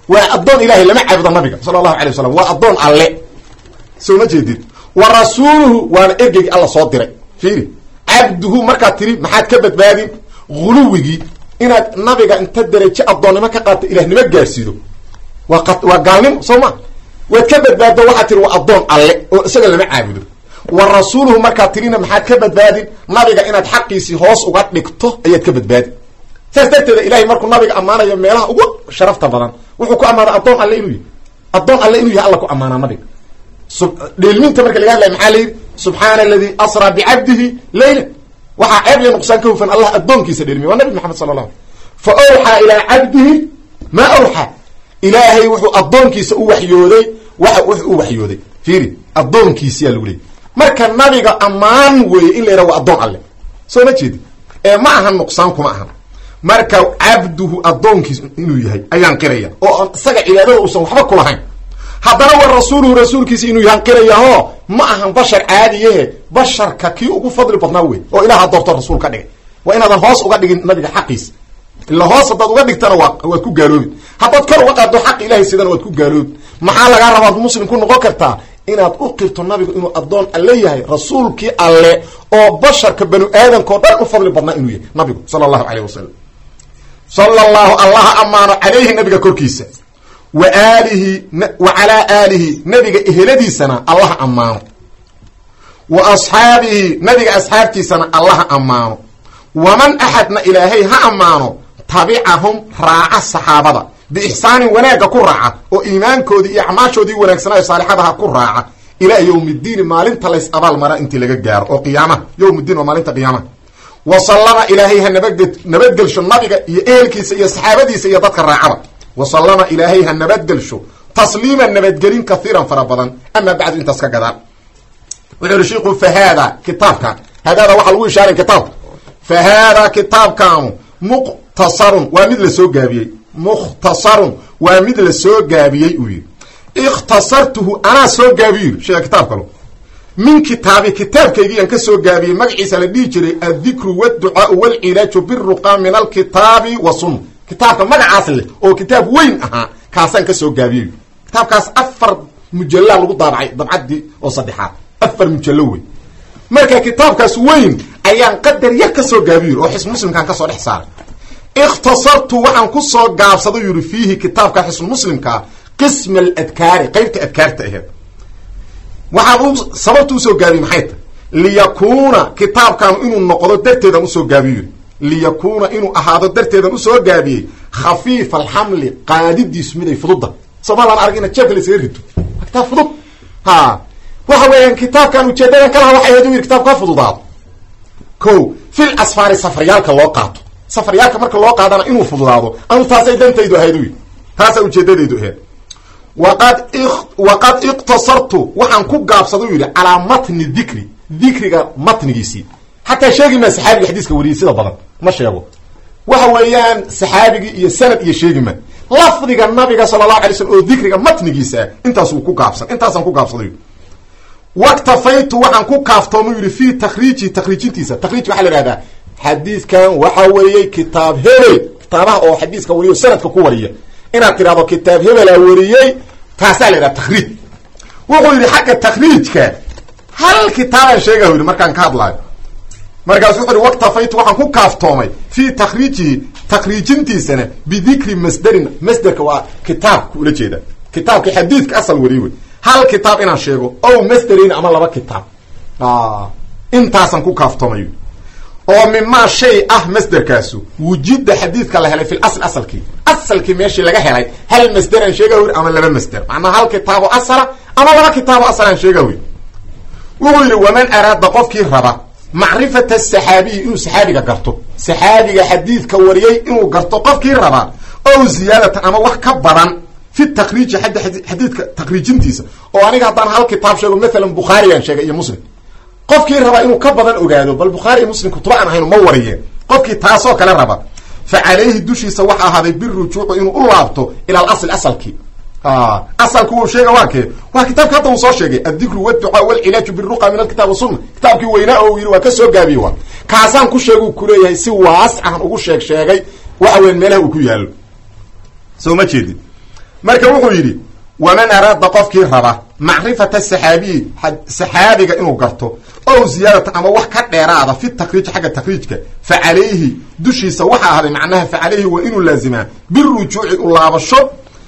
waa addoon ilahay lama caabudo nabiga sala allahu alay wasalam waa addoon alle soo ma jeedid wa rasuuluhu waana ergeygi alla soo diray fiiri cabduhu markaad tiri maxaad ka badbaadin huluwigii inaad nabiga inta derajo addoonnimo ka qaata ilahnimo gaarsiido waa waa gaalnimo soo ma waad ka badbaaddo waxaad tiri waa addoon alle oo isaga lama caabudo wa rasuuluhu markaad tirina maxaad ka badbaadin nabiga inaad xaqiisii hoos uga dhigto ayaad ka badbaadin saas darteeda ilahay markuu nabiga ammaanayo meelaha ugu sharafta badan wuxuu ku ammaana addoon alle inuu yahy addoon alle inuu yahay alla ku ammaanaa nabiga dheelminta marka laga hadlaya maxaa la yidhi subxaana aladi asraa bicabdihi leyla waxaa ceeb iyo nuqsaan ka hufan allah addoonkiisa dheelmiya waa nabi maxamed sala allah fa awxaa ilaa cabdihi maa awxaa ilaahay wuxuu addoonkiisa u waxyooday waxa wuxuu u waxyooday fiiri addoonkiisiyaa lagu leeyay marka nabiga ammaan weeye in la yidhaha waa addoon alle soo ma jeedi ee ma ahan nuqsaan kuma ahan marka cabduhu addoonkiis inuu yahay ayaan qiraya oo isaga cibaadada uusan waxba kulahayn haddana wa rasuuluhu rasuulkiisa inuu yahan qirayaho ma ahan bashar caadiyahe basharka kii ugu fadli badnaa wey oo ilaha doorto rasuul ka dhigay waa inaadan hoos uga dhigin nabiga xaqiisa ila hoos haddaad uga dhigtana waa waad ku gaaloobi haddaad kor uga qaaddo xaq ilahay sidana waad ku gaaloobi maxaa lagaa rabaad muslim ku noqon kartaa inaad u qirto nabigu inuu addoon alle yahay rasuulkii alle oo basharka banu aadamka o dhan u fadli badnaa inuu yahay nabigu sala allahu caleyh wasalam sala allahu allaha ammaano calayhi nabiga korkiisa wa aalihi wa calaa aalihi nabiga eheladiisana allaha ammaano wa asxaabihi nabiga asxaabtiisana allaha ammaano waman axadna ilaahay ha ammaano tabicahum raaca saxaabada biixsaanin wanaagga ku raaca oo iimaankoodii iyo acmaashoodii wanaagsanaayo saalixadaha ku raaca ilaa yowmiddiini maalinta lays abaal mara intii laga gaaro oo qiyaamaha yowmiddiin waa maalinta qiyaamaha wa sallama ilaahay ha nabad nabadgelsho nabiga iyo ehelkiisa iyo saxaabadiisa iyo dadka raacaba wa sallama ilaahay ha nabadgelsho tasliiman nabadgelin kahiiran fara badan amaa bacdu intaas ka gadaan wuxuu ihi shiiku fa haada kitaabkan haadaada waxaa lagu ishaaray kitaabka fa haadaa kitaabkaanu muqtasarun waa mid la soo gaabiyey mukhtasarun waa mid la soo gaabiyey uu yidhi ikhtasartuhu anaa soo gaabiyo yidhi sheega kitaab kalo min kitaabi kitaabkaygiyaan ka soo gaabiyey magaciisa la dhihi jiray addikru wdducaau walcilaaju biruqa min alkitaabi wa sunna kitaabka magacaas leh oo kitaab weyn ahaa kaasaan ka soo gaabiyey kitaabkaas afar mujallaa lagu daabacay dabcaddii oo saddexaad afar mujallo weyn marka kitaabkaas weyn ayaan qadar yar ka soo gaabiyo oo xisn muslimkaan kasoo dhex saaray ikhtasartu waxaan ku soo gaabsado yidhi fiihi kitaabka xisn muslimkaa qisma aladkaari qeybta adkaarta aheed waxaan sababta usoo gaabiyey maxay tahy liyakuuna kitaabkaanu inuu noqdo darteedan usoo gaabiyo yidhi liyakuuna inuu ahaado darteedan usoo gaabiyey khafiifa alxamli qaadidiisu miday fududda somalaan arag ina jeebka la isaga rito waa kitaab fudud ha waxa weeyaan kitaabkan ujeedadan kalaha waxay ahayd u yidhi kitaabku ka fududaado ko fil asfaari safaryaalka loo qaato safaryaalka marka loo qaadana inuu fududaado anu taasay dantaydu ahayd u yidhi taasaa ujeedadaydu ahayd waqad waqad iqtasartu waxaan ku gaabsada u yidhi calaa matni dikri dikriga matnigiisii xataa sheegi maa saxaabiga xadiiska wariyey sida badan ma sheego waxa weeyaan saxaabigii iyo sanad iyo sheegi ma lafdiga nabiga sala allahu alay slm oo dikriga matnigiisa ah intaasuu ku gaabsan intaasaan ku gaabsaday waktafaytu waxaan ku kaaftoomu yidhi fii takriiji takriijintiisa takriij waxaa la ihahdaa xadiidkan waxa weeyey kitaab hebel kitaabaha oo xadiiska wariyo sanadka ku wariya inaad tidhahdo kitaab hebelaa wariyey taasaa la yidhaha takriij wuxuu yidhi xagga takriijka hal kitaabaan sheegahu yidhi markaan ka hadlaayo markaasu wuxu uhi waktafaytu waxaan ku kaaftoomay fii takriijihi takriijintiisana bidikri masderin masderka waa kitaabka ula jeeda kitaabka xadiidka asal wariye wey hal kitaab inaan sheego ow masderin ama laba kitaab intaasaan ku kaaftoomay oo mimaa shay ah masderkaasu wujida xadiidka la helay fi lasl asalkii asalkii meeshii laga helay hal masderaan sheega wi ama laba masder macnaa hal kitaabo asala ama laba kitaabo asalaan sheega wi wuxuu yidhi waman araada qofkii raba macrifata saxaabiyi inuu saxaabiga garto saxaabiga xadiidka wariyey inuu garto qofkii raba ow ziyaadatan ama wax ka badan fi takriiji xadiidka takriijintiisa oo aniga haddaan hal kitaab sheego maalan bukhaarigaan sheegay iyo muslim qofkii rabaa inuu ka badan ogaado bal bukhaari iyo muslim kutuba aan ahayn ma wariyeen qofkii taasoo kale raba fa calayhi dushiisa waxa ahaaday birujuucu inuu u laabto ila alasl asalkii asalku uu sheega waa kee waa kitaabka hadda uu soo sheegay addikru wdducaa walcilaaju biruqa min alkitaab wasunna kitaabkii weynaa oo yidhi waa ka soo gaabiye waa kaasaan ku sheegu kuleeyahay si waascahan ugu sheeg sheegay waxa weyan meelaha uu ku yaalo soo ma jeedin marka wuxuu yidhi waman araada qofkii raba macrifata saxaabiyi saxaabiga inuu garto ow ziyaadata ama wax ka dheeraada fi takriij xagga takriijka fa calayhi dushiisa waxaa ahday macnaha fa calayhi waa inuu laazimaa birujuuci u laabasho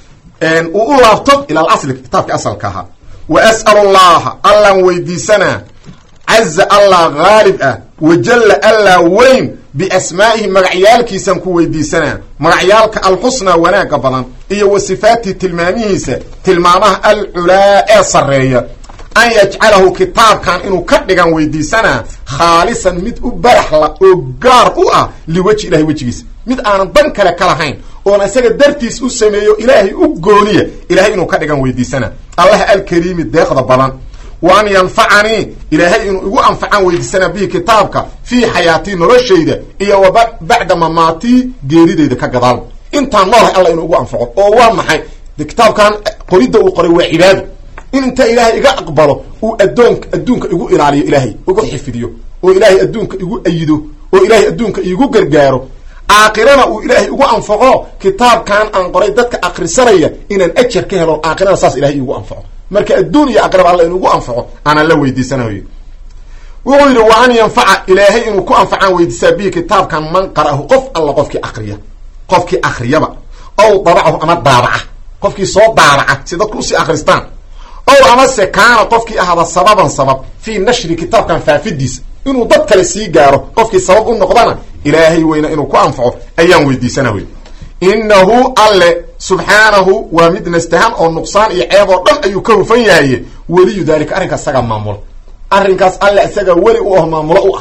uu u laabto ila alasli kitaabka asalka ahaa wa as'al allaha allaan weydiisanaa caza allah haalib ah wajalla allaa weyn biasmaa'ihi magacyaalkiisaan ku weydiisanaa magacyaalka alxusnaa wanaagga badan iyo wa sifaatihi tilmaamihiisa tilmaamaha alculaa ee sarreeya an yajcalahu kitaabkan inuu ka dhigan weydiisanaa khaalisan mid u baraxla oo gaar u ah liweji ilahay wejigiisa mid aanan dan kale ka lahayn oona isaga dartiis u sameeyo ilaahay u gooniya ilahay inuu ka dhigan weydiisanaa allah alkariimi deeqda badan wa an yanfacanii ilaahay inuu igu anfacaan weydiisanaa bihi kitaabka fii xayaatii noloshayda iyo wa bacda mamaatii geeridayda ka gadaal intaan noolahay alla inuu igu anfaco oo waa maxay de kitaabkan qoridda uu qoray waa cibaado in inta ilaahay iga aqbalo uu adoon adduunka igu ilaaliyo ilaahay igu xifidiyo oo ilaahay adduunka igu ayido oo ilaahay adduunka igu gargaaro aakhirana uu ilaahay igu anfaco kitaabkan aan qoray dadka akrisanaya inaan ajar ka helo aakhirana saas ilahay igu anfaco marka adduun iyo aqrab alla inugu anfaco aanaan la weydiisanayo wuxuu yidhi wa an yanfaca ilaahay inuu ku anfacaan weydiisaa bihi kitaabkan man qara'ahu qof alla qofkii akriya qofkii akriyaba ow dabacahu ama daabaca qofkii soo daabaca si dadku usii akristaan ow amase kaana qofkii ahada sababan sabab fii nashri kitaabkan faafidiisa inuu dad kale sii gaaro qofkii sabab u noqdana ilaahay weyna inuu ku anfaco ayaan weydiisana wey innahu alle subxaanahu waa mid nastahan oo nuqsaan iyo ceeb oo dhan ayuu ka hufan yahaye weliyu daalika arrinkaas isagaa maamula arrinkaas alle isagaa weli u ah maamulo u ah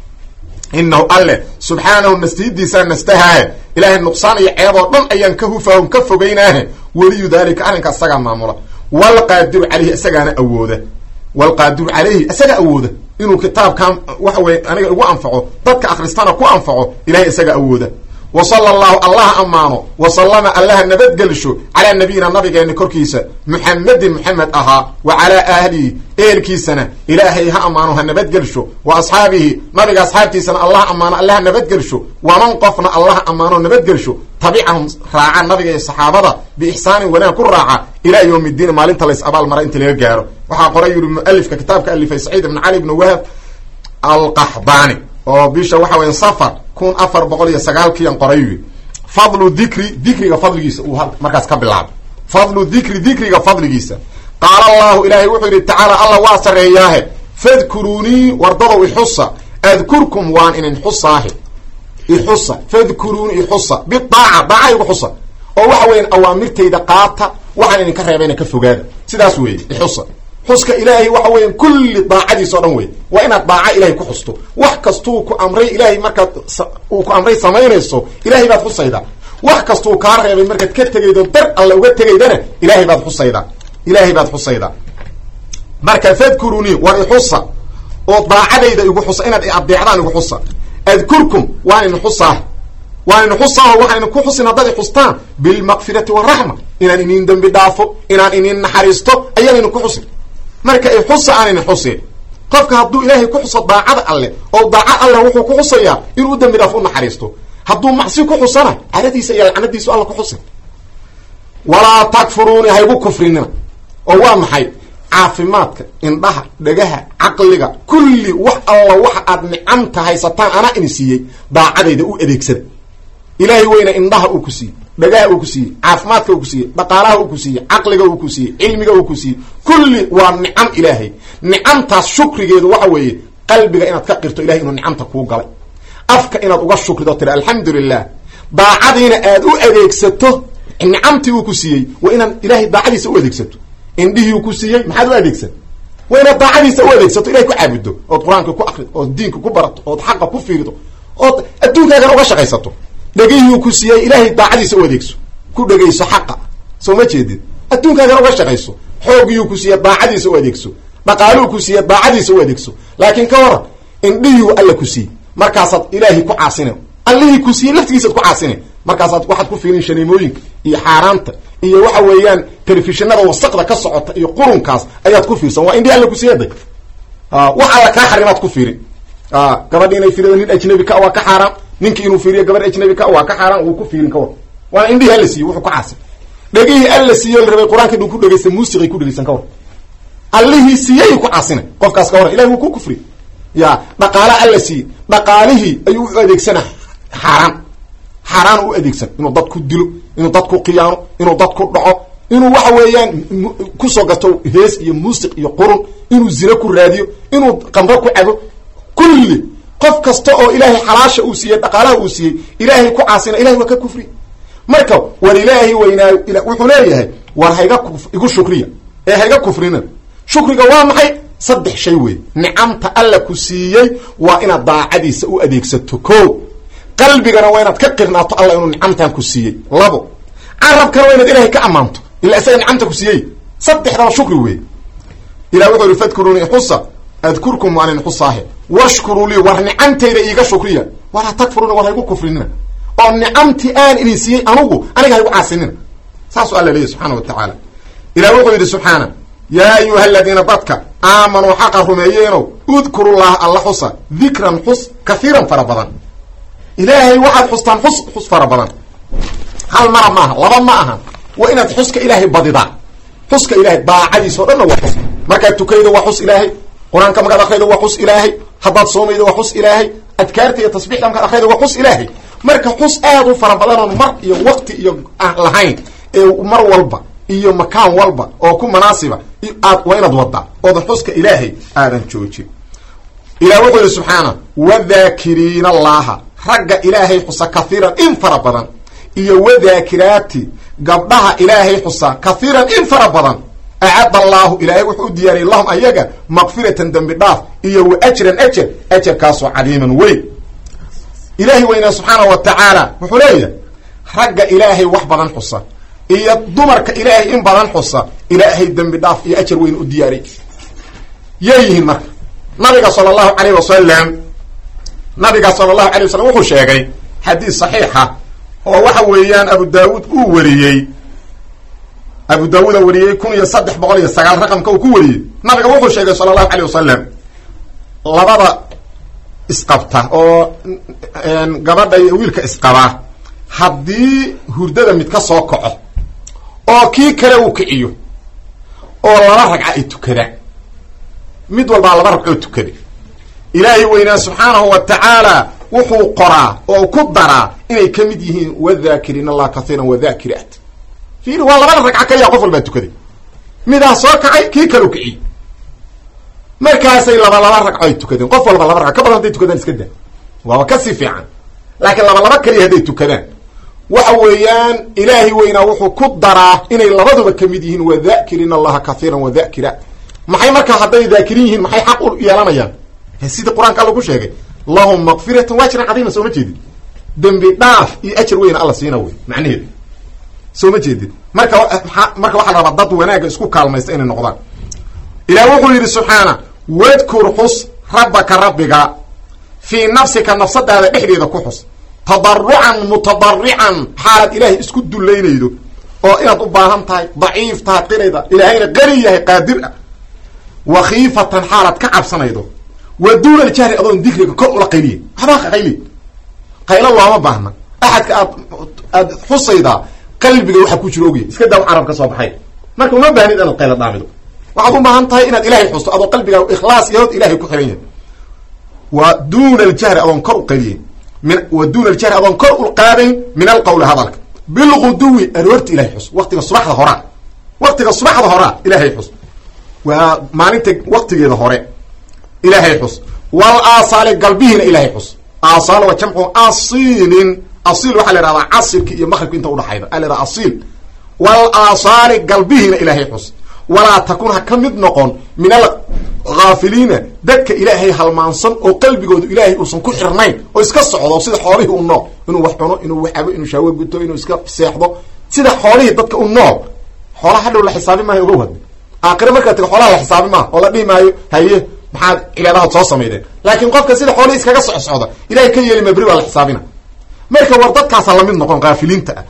inahu alle subxaanahu nastihidiisaa nastahaahe ilaahay nuqsaan iyo ceeb oo dhan ayaan ka hufaahon ka fogeynaahe weliyu daalika arrinkaas isagaa maamula walqaadiru caleyhi isagaana awooda walqaadiru caleyhi isaga awooda inuu kitaabkan waxa weye aniga igu anfaco dadka akristana ku anfaco ilahay isaga awooda wa sala allahu allaha ammaano wa sallama allaha nabadgelsho calaa nabiyina nabigeeni korkiisa muxamedin muxamed ahaa wa calaa ahlihi ehelkiisana ilaahay ha ammaano ha nabadgelsho wa asxaabihi nabiga asxaabtiisana allaha ammaano allaha nabadgelsho waman qofna allaha ammaano nabadgelsho tabicahum raaca nabiga iyo saxaabada biixsaanin wanaag ku raaca ilaa yowm ddiin maalinta lays abaal mara inta laga gaaro waxaa qoray yuri mualifka kitaabka alifay saciid ibn cali ibn wahab alqaxdaani oo bisha waxa weya safar kun afar boqol iyo sagaalkiian qoray wi fadlu dikri dikriga fadligiisa uu markaas ka bilaabay fadlu dikri dikriga fadligiisa qaala allahu ilaahay wuxuu yidhi tacaala alla waa sarreeyaahe fadkuruunii wardadow ixusa adkurkum waan inin xusaahe ixusa fadkuruunii ixusa bidaaca daaca igu xusa oo waxa weyan awaamirtayda qaata waxaan idinka reebayna ka fogaada sidaas weeye ixusa xuska ilaahay waxa weya kulli daacadiisa o dhan wey waa inaad daaca ilahay ku xusto wax kastuu ku amray ilaahay markaad uu ku amray samaynayso ilahay baad xusaydaa wax kastuu kaa reebay markaad ka tegaydo dar alla uga tegaydana ilahay baad xusaydaa ilaahay baad xusaydaa marka fadkurunii war ixusa oo daacadayda igu xusa inaad adeecdaan igu xusa adkurkum waan idin xusaah waan idin xusaaho waxaan idin ku xusin haddaad ixustaan bilmaqfirati waraxma inaan inin dembi dhaafo inaan inin naxariisto ayaan idin ku xusin marka i xusa aan idin xusin qofka hadduu ilaahay ku xuso daacada alleh oo daacad alleh wuxuu ku xusayaa inuu u dembi dhaafo u naxariisto hadduu macsi ku xusana caradiisa iyo lacnadiisu alla ku xusin walaa takfuruuni haygu kufrinina oo waa maxay caafimaadka indhaha dhagaha caqliga kulli wax alla waxa aad nicamta haysataan anaa ini siiyey daacadayda u adeegsada ilaahay weyna indhaha uu ku siiyey dhagaha uu ku siiyey caafimaadka uu ku siiyey dhaqaalaha uu ku siiyey caqliga uu ku siiyey cilmiga uu ku siiyey kulli waa nicam ilaahay nicamtaas shukrigeedu waxa weeye qalbiga inaad ka qirto ilahay inuu nicamta kuu galay afka inaad uga shukrido tiri alxamdu lilah daacadiina aad u adeegsato nicamtii uu ku siiyey waa inaad ilaahay daacadiisa u adeegsato indhihii uu ku siiyey maxaad u adeegsan waa inaad daacadiisa u adeegsato ilahay ku caabudo ood qur-aanka ku akrido ood diinka ku barato ood xaqa ku fiirido ood adduunkaagan uga shaqaysato dhegihii ku siiyey ilaahay daacadiisa u adeegso ku dhegayso xaqa soo ma jeedid adduunkaagan uga shaqayso xoogiiu ku siiye daacadiisa u adeegso dhaqaaluhu ku siiye daacadiisa u adeegso laakiin ka waran indhihiiu alla ku siiyey markaasaad ilaahay ku caasine allihii ku siiyey laftigiisaad ku caasine markaasaad waxaad ku fiirin shaniimooyinka iyo xaaraanta iyo waxa weeyaan telefishinada wasaqda ka socota iyo qurunkaas ayaad ku fiirsan waa indhii alla ku siiyaday wax alla kaa xarimaad ku fiirin gabadhi inay fiirido nin ajnabi ka waa ka xaaraan ninkii inuu fiiriyo gabadh ajnabi ka waa ka xaaraan wuu ku fiirin ka war waana indhihi alla siiye wuxuu ku caasay dhegihii alla siiyo la rabay qur-aanka dhan ku dhegaysta muusiqay ku dhegaysan ka war allihii siiyey ku caasina qofkaas ka waran ilahi wuu ku kufri ya dhaqaala alla siiyey dhaqaalihii ayuu u adeegsana xaaraan xaaraan u adeegsan inuu dad ku dilo inuu dad ku khiyaano inuu dad ku dhaco inuu waxa weeyaan kusoo gato hees iyo muusiq iyo qurun inuu zina ku raadiyo inuu qamro ku cabo kulli qof kasta oo ilaahay xalaasha uu siiyey dhaqaalaha uu siiyey ilaahay ku caasina ilahay waa ka kufri marka war ilaahay weynaayo wuxuu leeyahay war hayga igu shukriya ee hayga kufrina shukriga waa maxay saddex shay wey nicamta alla ku siiyey waa inaad daacadiisa u adeegsato ko qalbigana waa inaad ka qirnaato alla inuu nicamtan ku siiyey labo carabkana waa inaad ilahay ka ammaanto ila isaga nicamta ku siiyey saddexdaba shukri wey ilah wuxuu yihi fadkuruuni xusa adkurkum waan inxusaahe washkuruu lii war nicamtayda iiga shukriya walaa takfuruuna war haygu kufrinina oo nicamtii aan idin siiyey anugu aniga haygu caasinina saasuu alla leeyahy subxana wa tacaala ilah wuxuu yidhi subxaana yaa ayuha aladiina dadka aamanuu xaqa rumeeyeenow udkurullaha alla xusa dikran xus kahiiran fara badan ilaahay waxaad xustaan xus xus fara badan hal mara maaha laba ma aha waa inaad xuska ilaahay badidaa xuska ilahay daacadiisa o dhanna waa xus markaad tukaydo waa xus ilaahay qur-aanka markaad akraydo waa xus ilaahay haddaad soomaydo waa xus ilaahay adkaarta iyo tasbixda markaad akraydo waa xus ilaahay marka xus aad u fara badanoon mar iyo waqti iyo aan lahayn ee mar walba iyo makaan walba oo ku manaasiba aad waa inaad wadaa oodan xuska ilaahay aadan joojin ilah wuxuu yihi subxaana wadaakiriina allaha ragga ilaahay xusa kahiiran in fara badan iyo wadaakiraati gabdhaha ilaahay xusa kahiiran in fara badan acad allaahu ilaahay wuxuu u diyaariyay lahum ayaga maqfiratan dembi dhaaf iyo wa ajran ajar ajarkaasoo cadiiman weyn ilaahay weynaa subxaana wa tacaala wuxuu leeyahay ragga ilaahay wax badan xusa iyo dumarka ilaahay in badan xusa ilaahay dembi dhaaf iyo ajar weyn u diyaariy yay yihiin marka nabiga sala allahu calayh wasalam nabiga sala allahu alay wasalam wuxuu sheegay xadiis saxiixa oo waxa weeyaan abu daawuud uu wariyey abu daawuuda wariyey kun iyo saddex boqol iyo sagaal raqamka uu ku wariyey nabiga wuxuu sheegay sala allahu alayh wasalam labada isqabta oo gabadha iyo wiilka isqabaa haddii hurdada mid ka soo kaco oo kii kale uu kiciyo oo laba ragca ay tukadaan mid walbaa laba ragcoo tukada ilaahay weynaa subxaanahu wa tacaala wuxuu qoraa oo ku daraa inay ka mid yihiin wadhaakiriin allah kathiiran wadhaakiraat fiiri waa labada ragca kaliya qof walbaa tukaday midaa soo kacay kii kaleu kiciyey markaasay laba laba ragco ay tukadeen qof walba laba ragco ka badan hadday tukadaan iska daa waaba kasii fiican laakiin laba laba kaliya hadday tukadaan waxa weeyaan ilaahay weynaa wuxuu ku daraa inay labaduba ka mid yihiin wadhaakiriin allaha kathiiran wadhakiraat maxay markaa hadday dhaakirin yihiin maxay xaq u yeelanayaan sidii qur-aanka alla ku sheegay lahum maqfiratan waajran cadiima soo ma jeedid dembi dhaaf iyo ajar weyna alla siina wey macnaheedu soo ma jeedid marka marka waxaa la rabaa dad wanaagga isku kaalmaysta inay noqdaan ilaah wuxuu yidhi subxaana wadkur xus rabbaka rabbiga fii nafsika nafsadaada dhexdeeda ku xus tadarucan mutadarican xaalad ilaahay isku dullaynaydo oo inaad u baahan tahay daciif tahay qirayda ilaahayna qari yahay qaadir ah wa khiifatan xaalad ka cabsanaydo wa duuna aljahri adoon dikriga kor ula qayliya waxbaa qayli qaylo looma baahna axadka aad aad xusaydaa qalbiga waxa ku jiro ogya iska daaw carab ka soo baxay marka uma baahnid inaad qaylo dhaamido waxaad u baahan tahay inaad ilahay xusto adoo qalbigaa ikhlaas yahood ilahay ku xiran yahay wa duuna aljahri adoon kor u qayliyen min wa duuna aljahri adoon kor u qaadayn min alqawli hadalka bilguduwi aroorta ilahay xus waqtiga subaxda horaa waqtiga subaxda horaa ilahay xus waa maalinta waqtigeeda hore ilaahay xus wal aasaali galbihiina ilaahay xus aasaal waa jamcu asiilin asiil waxaa la ihahdaa casirki iyo maqribka inta udhaxayda a la ihahda asiil wal aasaali galbihiina ilaahay xus walaa takun ha ka mid noqon min alghaafiliina dadka ilaahay halmaansan oo qalbigoodu ilaahay uusan ku xirnayn oo iska socdo sida xoolihii u nool inuu wax cuno inuu wax cabo inuu shaawo guto inuu iska seexdo sida xoolihii dadka u nool xoolaha hadhow la xisaabi maayo ogow hadda aakhire markaa tago xoolaha la xisaabi maaha oo la dhihi maayo haye maxaad cibaadahaad soo samaydeen laakiin qofka sida xoolihii iskaga soc socda ilahay ka yeeli mabri waa la xisaabina marka war dadkaasa lamid noqon kaafiliinta ah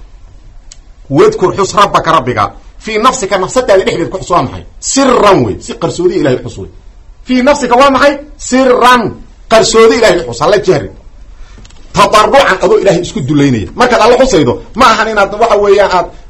wadkur xus rabbaka rabbiga fii nafsika nafsadaada dhexdeed ku xus waa maxay siran wey si qarsoodiya ilahay xus wey fii nafsika waa maxay siran qarsoodi ilahay xus hala jahri tadarucan adoo ilahay isku dulaynaya markaad alla xusaydo ma ahan inaad waxa weeyaan aad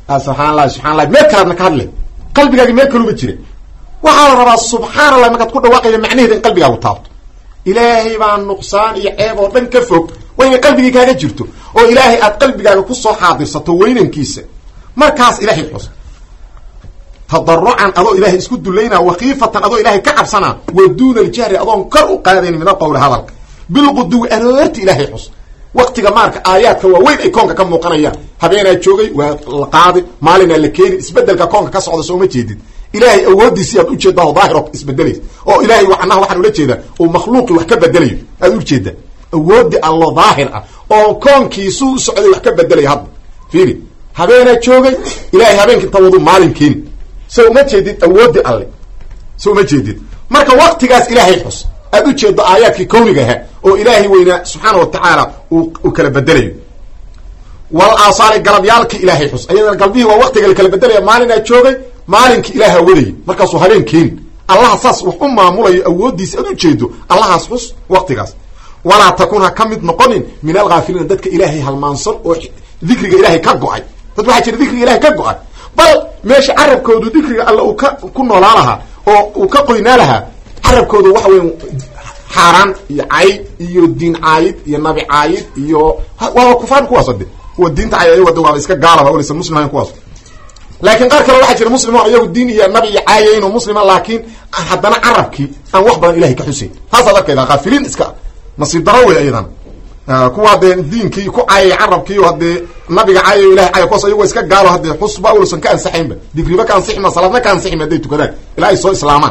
subxaan allahi subxan allahi meel kalaadna ka hadle qalbigaagi meel kaluba jira waxaa la rabaa subxaan allah markaad ku dhawaaqaya macnaheeda in qalbigaagu taabto ilaahay baa nuqsaan iyo ceeb oo dhan ka fog waa inay qalbigii kaaga jirto oo ilaahay aad qalbigaaga kusoo xaadirsato weynankiisa markaas ilahay xus tadarucan adoo ilahay isku dulaynaa wakiifatan adoo ilahay ka cabsanaa wa duuna aljahri adoon kor u qaadayn min alqowli hadalka bilquduwi aroorti ilaahay xus waktiga maarka aayaadka waaweyn ay koonka ka muuqanayaan habeenaa joogay waa la qaadi maalinaa la keeni isbedelka koonka ka socda sooma jeedid ilaahay awoodiisi aad ujeedaa oo daahiro isbedelays oo ilaahay macnaha waxaan ula jeedaa uu makhluuqii wax ka bedelayo aad ujeedaa awoodi allo daahir ah oo koonkiisuu u socday wax ka bedelayo hadda fiiri habeenaa joogay ilaahay habeenka inta wadu maalin keeni so uma jeedid awoodi alle so uma jeedid marka waktigaas ilaahay xus aad ujeedo aayaadkii kawniga ahaa oo ilaahay weynaa subxaana wa tacaala uu kala bedelayo wal aasaali galabyaalki ilaahay xus ayadana galbihii waa waktiga la kala bedelaya maalinaa joogay maalinki ilaaha wadayay markaasuu habeen keeni allaha saas wax u maamulayo awoodiisa aad ujeedo allahaas xus waktigaas walaa takun ha ka mid noqonin min alghaafiliina dadka ilaahay halmaansan oo dikriga ilaahay ka go-ay dad waxaa jira dikriga ilahay ka go-ay bal meesha carabkoodu dikriga alle uu ka ku noolaa lahaa oo uu ka qoynaa lahaa carabkoodu waxa weya xaaraan iyo cayd iyo diin caayid iyo nabi caayid iyo waaba kufaan kuwaas de kuwa diinta cay ayago de waaba iska gaalaba oleysa muslim ahayn kuwaas laakiin qaar kale waxaa jira muslim oo iyagu diin iyo nabi iyo caayayn oo muslima laakiin haddana carabkii aan wax badan ilahay ka xuseyn taasaad arkayda kaafiliin iska nasiib daro wey ayadan kuwa haddee diinkii ku caayay carabkii haddee nabiga caayayo ilahay caaya kuwaas ayago iska gaalo haddee xusba ulusan ka ansaxaynba digriba ka ansixima salaadna ka ansixima hadday tukadaan ilaa ay soo islaamaan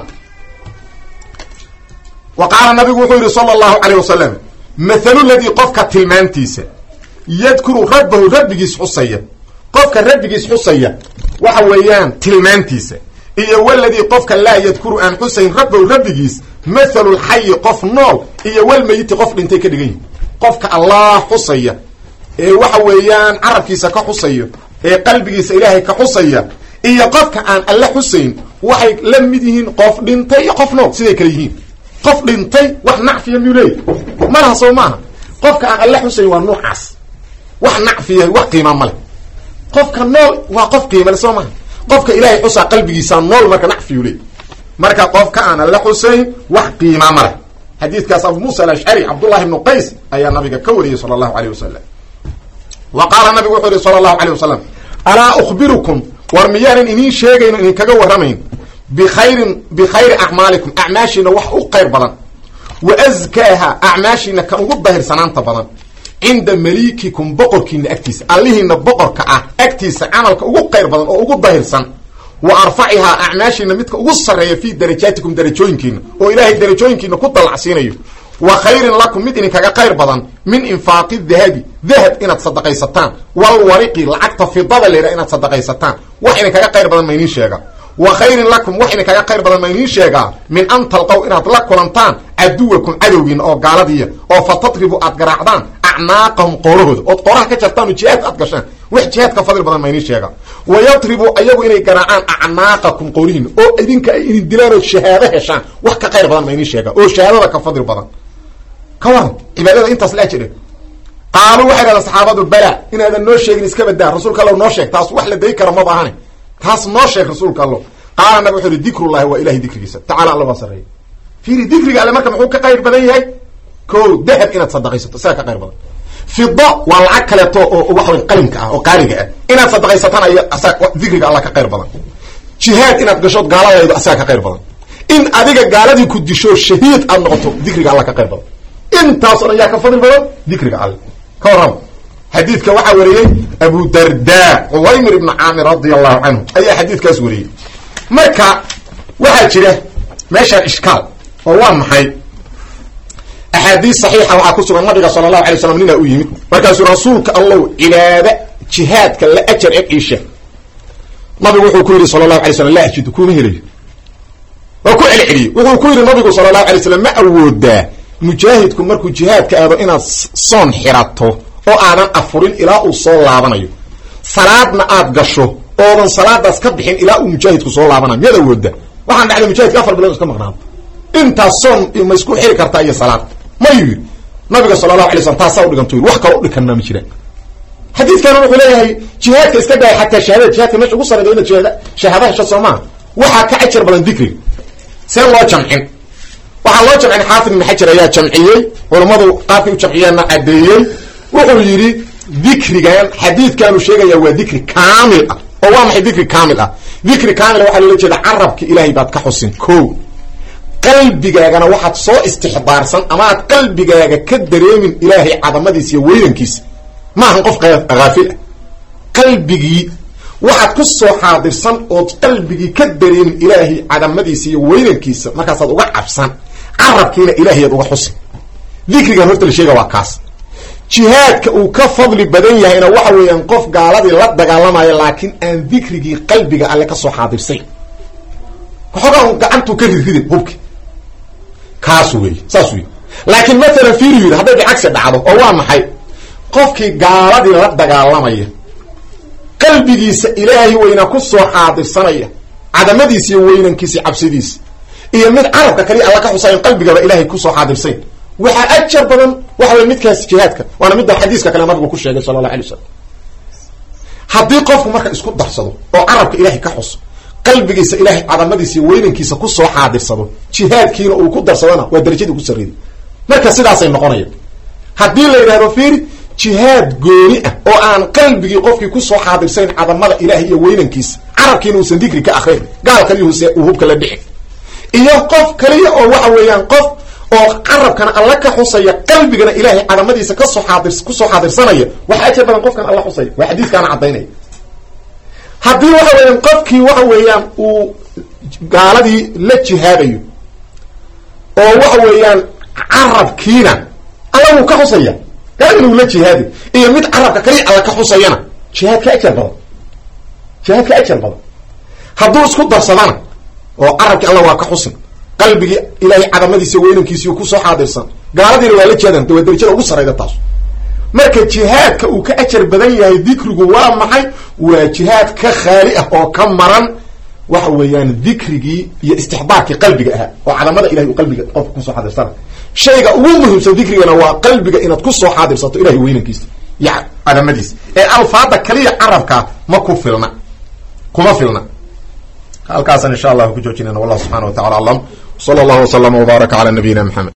wa qaala nabigu wuxuu yihi sala allahu calayh wasalam mathalu ladii qofka tilmaantiisa yadkuru rabbahu rabbigiis xusaya qofka rabbigiis xusaya waxa weeyaan tilmaantiisa iyo waladii qofka laa yadkuru aan xusayn rabbahu rabbigiis mathalu lxayi qof nool iyo walmeyiti qof dhintay ka dhigan yihi qofka allah xusaya ee waxa weeyaan carabkiisa ka xusayo ee qalbigiisa ilaahay ka xusaya iyo qofka aan alle xusayn waxay la mid yihiin qof dhintay iyo qof nool siday kale yihiin qof dhintay wax nacfiya miyuu leeyahy malaha soo maaha qofka aan alle xusayn waa nuucaas wax nacfiya wax qiima ma leh qofka nool waa qof qiimale soo maaha qofka ilaahay xusaa qalbigiisa nool marka nacfiyu leey marka qofka aan alle xusayn wax qiima ma leh xadiidkaas abu muusa alashcari cabdullahi ibnu qays ayaa nabiga ka wariyey sala allahu aleyh wasalam wa qaala nabigu wuxuu yihi sala allahu aleyh wasalam alaa ukhbirukum war miyaanan idiin sheegayno idinkaga warramayn bikhayrin bikhayri acmaalikum acmaashiina wax u qayr badan wa askaaha acmaashiina kan ugu dahirsanaanta badan cinda maliikikum boqorkiina agtiisa allihiina boqorka ah agtiisa camalka ugu qayr badan oo ugu dahirsan wa arfacihaa acmaashiina midka ugu sarreeya fii darajaatikum darajooyinkiina oo ilaahay darajooyinkiina ku dallacsiinayo wa khayrin lakum mid idinkaga qayr badan min infaaqi dahabi dahab inaad sadaqaysataan walwariqi lacagta fidada leydha inaad sadaqaysataan wax idinkaga qayr badan ma idiin sheega wa khayrin lakum wax idinkaga qayr badan ma idiin sheegaa min an talqow inaad la kulantaan caduwakum cadowgiina oo gaaladiiya oo fa tadribu aad garaacdaan acnaaqahum qoorahooda ood qooraha ka jartaan oo jihaadka aad gashaan wax jihaadka fadli badan ma idiin sheega wa yadribu ayagu inay garaacaan acnaaqakum qoorihiina oo idinka ay idin dilaan oo shahaado heshaan wax ka qayr badan ma idiin sheega oo shahaadada ka fadli badan ka waran cibaadada intaas la ajire qaaluu waxay dhahdeen saxaabadu bala inaadan noo sheegin iska badaa rasuulka allow noo sheeg taas wax la dayi kara maba ahane taas noo sheeg rasuulka allo qaala nabig wuxu uhi dikrullahi waa ilahay dikrigiisa tacala alla waa sareeya fiiri dikriga alle marka muxuu ka qayr badan yahay ko dahab inaad sadaqaysato isaga ka qayr badan fida waa lacag kaleeto oo waxawy qalinka ah oo qaaliga ah inaad sadaqaysataan ay dikriga alla ka qayr badan jihaad inaad gashood gaaladaydo asaga ka qayr badan in adiga gaaladii ku disho shahiid aad noqoto dikriga alla ka qayr badan intaasoo dhan yaa ka fadli badan dikriga alle ka warrama xadiidka waxaa wariyey abu darda cuwaymir ibnu caamir radia allahu canhu ayaa xadiidkaas wariyey marka waxaa jira meeshaan ishkaal oo waa maxay axaadiis saxiixa waxaa ku sugan nabiga sala allahu alay slam ninaa u yimid markaasuu rasuulka allow cibaada jihaadka la ajar eg iisha nabigu wuxuu ku yidhi sala allahu alay slam laa ajidu kuma helayo waa ku celceliyey wuxuu ku yidhi nabigu sala allahu alay slam ma awoodaa mujaahidku markuu jihaadka aado inaad soon xirato oo aadan afurin ilaa uu soo laabanayo salaadna aad gasho oodan salaadaas ka bixin ilaa uu mujaahidku soo laabanayo miyaad awooda waxaan dhacday mujaahidka afar bilood iska maqnaanta intaas soon ma isku xiri kartaa iyo salaad mayuu yidhi nabiga sala allahu alay slam taasaa udhigantu yidhi wax kaloo udhikanaa ma jiraan xadiidkan wuxuu leeyahay jihaadka iska dhaay xataa shahaadada jihaadka meesha ugu sareyda inaad shahaada shahaada hesho soo maaha waxaa ka ajar badan dikriga see loo jamcin waxaa loo jamcin xaafid ibn xajar ayaa jamciyey culammadu qaabkay u jamciyeenna caddeeyey wuxuu yidhi dikrigan xadiidkaanu sheegaya waa dikri kaamil ah oo waa maxay dikri kaamil ah dikri kaamil waxaa loola jeeda carabka ilaahay baad ka xusin ko qalbigaagana waxaad soo istixdaarsan ama aad qalbigaaga ka dareemin ilaahay cadamadiisa iyo weydankiisa maahan qof haafil ah qalbigii waxaad ku soo xaadirsan ood qalbigii ka dareemin ilaahay cadamadiisa iyo weydankiisa markaasaad uga cabsan carabkiina ilaahayaad uga xusin dikrigan horta la sheega waa kaas jihaadka uu ka fadli badan yahayna waxa weeyaan qof gaaladii la dagaalamayo laakiin aan dikrigii qalbiga alle kasoo xaadirsayn waxoogaa gacantuu ka rirridin hubki kaas wey saas wey laakiin mathalan fiiru yidhi hadday bicagsi dhacdo oo waa maxay qofkii gaaladii la dagaalamaya qalbigiisa ilaahay weynaa ku soo xaadirsanaya cadamadiisa iyo weynankiisa cabsidiisa iyo mid carabka kaliya alla ka xusayn qalbigaba ilaahay kusoo xaadirsayn waxaa ajar badan waxa wey midkaas jihaadka waana midda xadiiska kale nabigu ku sheegay sala allah alay wasalam haddii qofku marka isku darsado oo carabka ilaahay ka xuso qalbigiisa ilaahay cadamadiisa iyo weynankiisa kusoo xaadirsado jihaadkiina uu ku darsadona waa darajadii ku sarreeyay marka sidaasay noqonaya haddii la yidhahdo fiiri jihaad gooni ah oo aan qalbigii qofkii kusoo xaadirsayn cadamada ilaahay iyo weynankiisa carabkiina uusan dikri ka akrin gaal kaliya uu hubka la dhici iyo qof kaliya oo waxa weeyaan qof oo carabkana alla ka xusaya qalbigana ilaahay cadamadiisa kasoo xaadir kusoo xaadirsanaya waxa ajar badan qofkan alla xusaya waa xadiiskaana caddaynaya haddii waxa weeyaan qofkii waxa weeyaan uu gaaladii la jihaadayo oo waxa weeyaan carabkiina alla wuu ka xusaya gaaladina uu la jihaadi iyo mid carabka kaliya alla ka xusayana jihaadka ajar badan jihaadka ajar badan hadduu isku darsadana oo carabkii alla waa ka xusin qalbigii ilaahay cadamadiisa weynankiisi kusoo xaadirsan gaaladiina waa la jihaadan waa darajada ugu sarayda taas marka jihaadka uu ka ajar badan yahay dikrigu waa maxay waa jihaad ka khaali ah oo ka maran waxa weeyaan dikrigii iyo istixbaarkii qalbiga ahaa oo cadamada ilahay uu qalbiga qofka kusoo xaadirsana shayga ugu muhiimsan dikrigana waa qalbiga inaad kusoo xaadirsato ilahay weynankiisa iyo cadamadiisa ee alfaada kaliya carabkaa ma ku filna kuma filna halkaasaan insha allah ku joojinayna wallah subxana wa tacala aclam sala allahu waslama wbaaraka cala nabiyina maxamed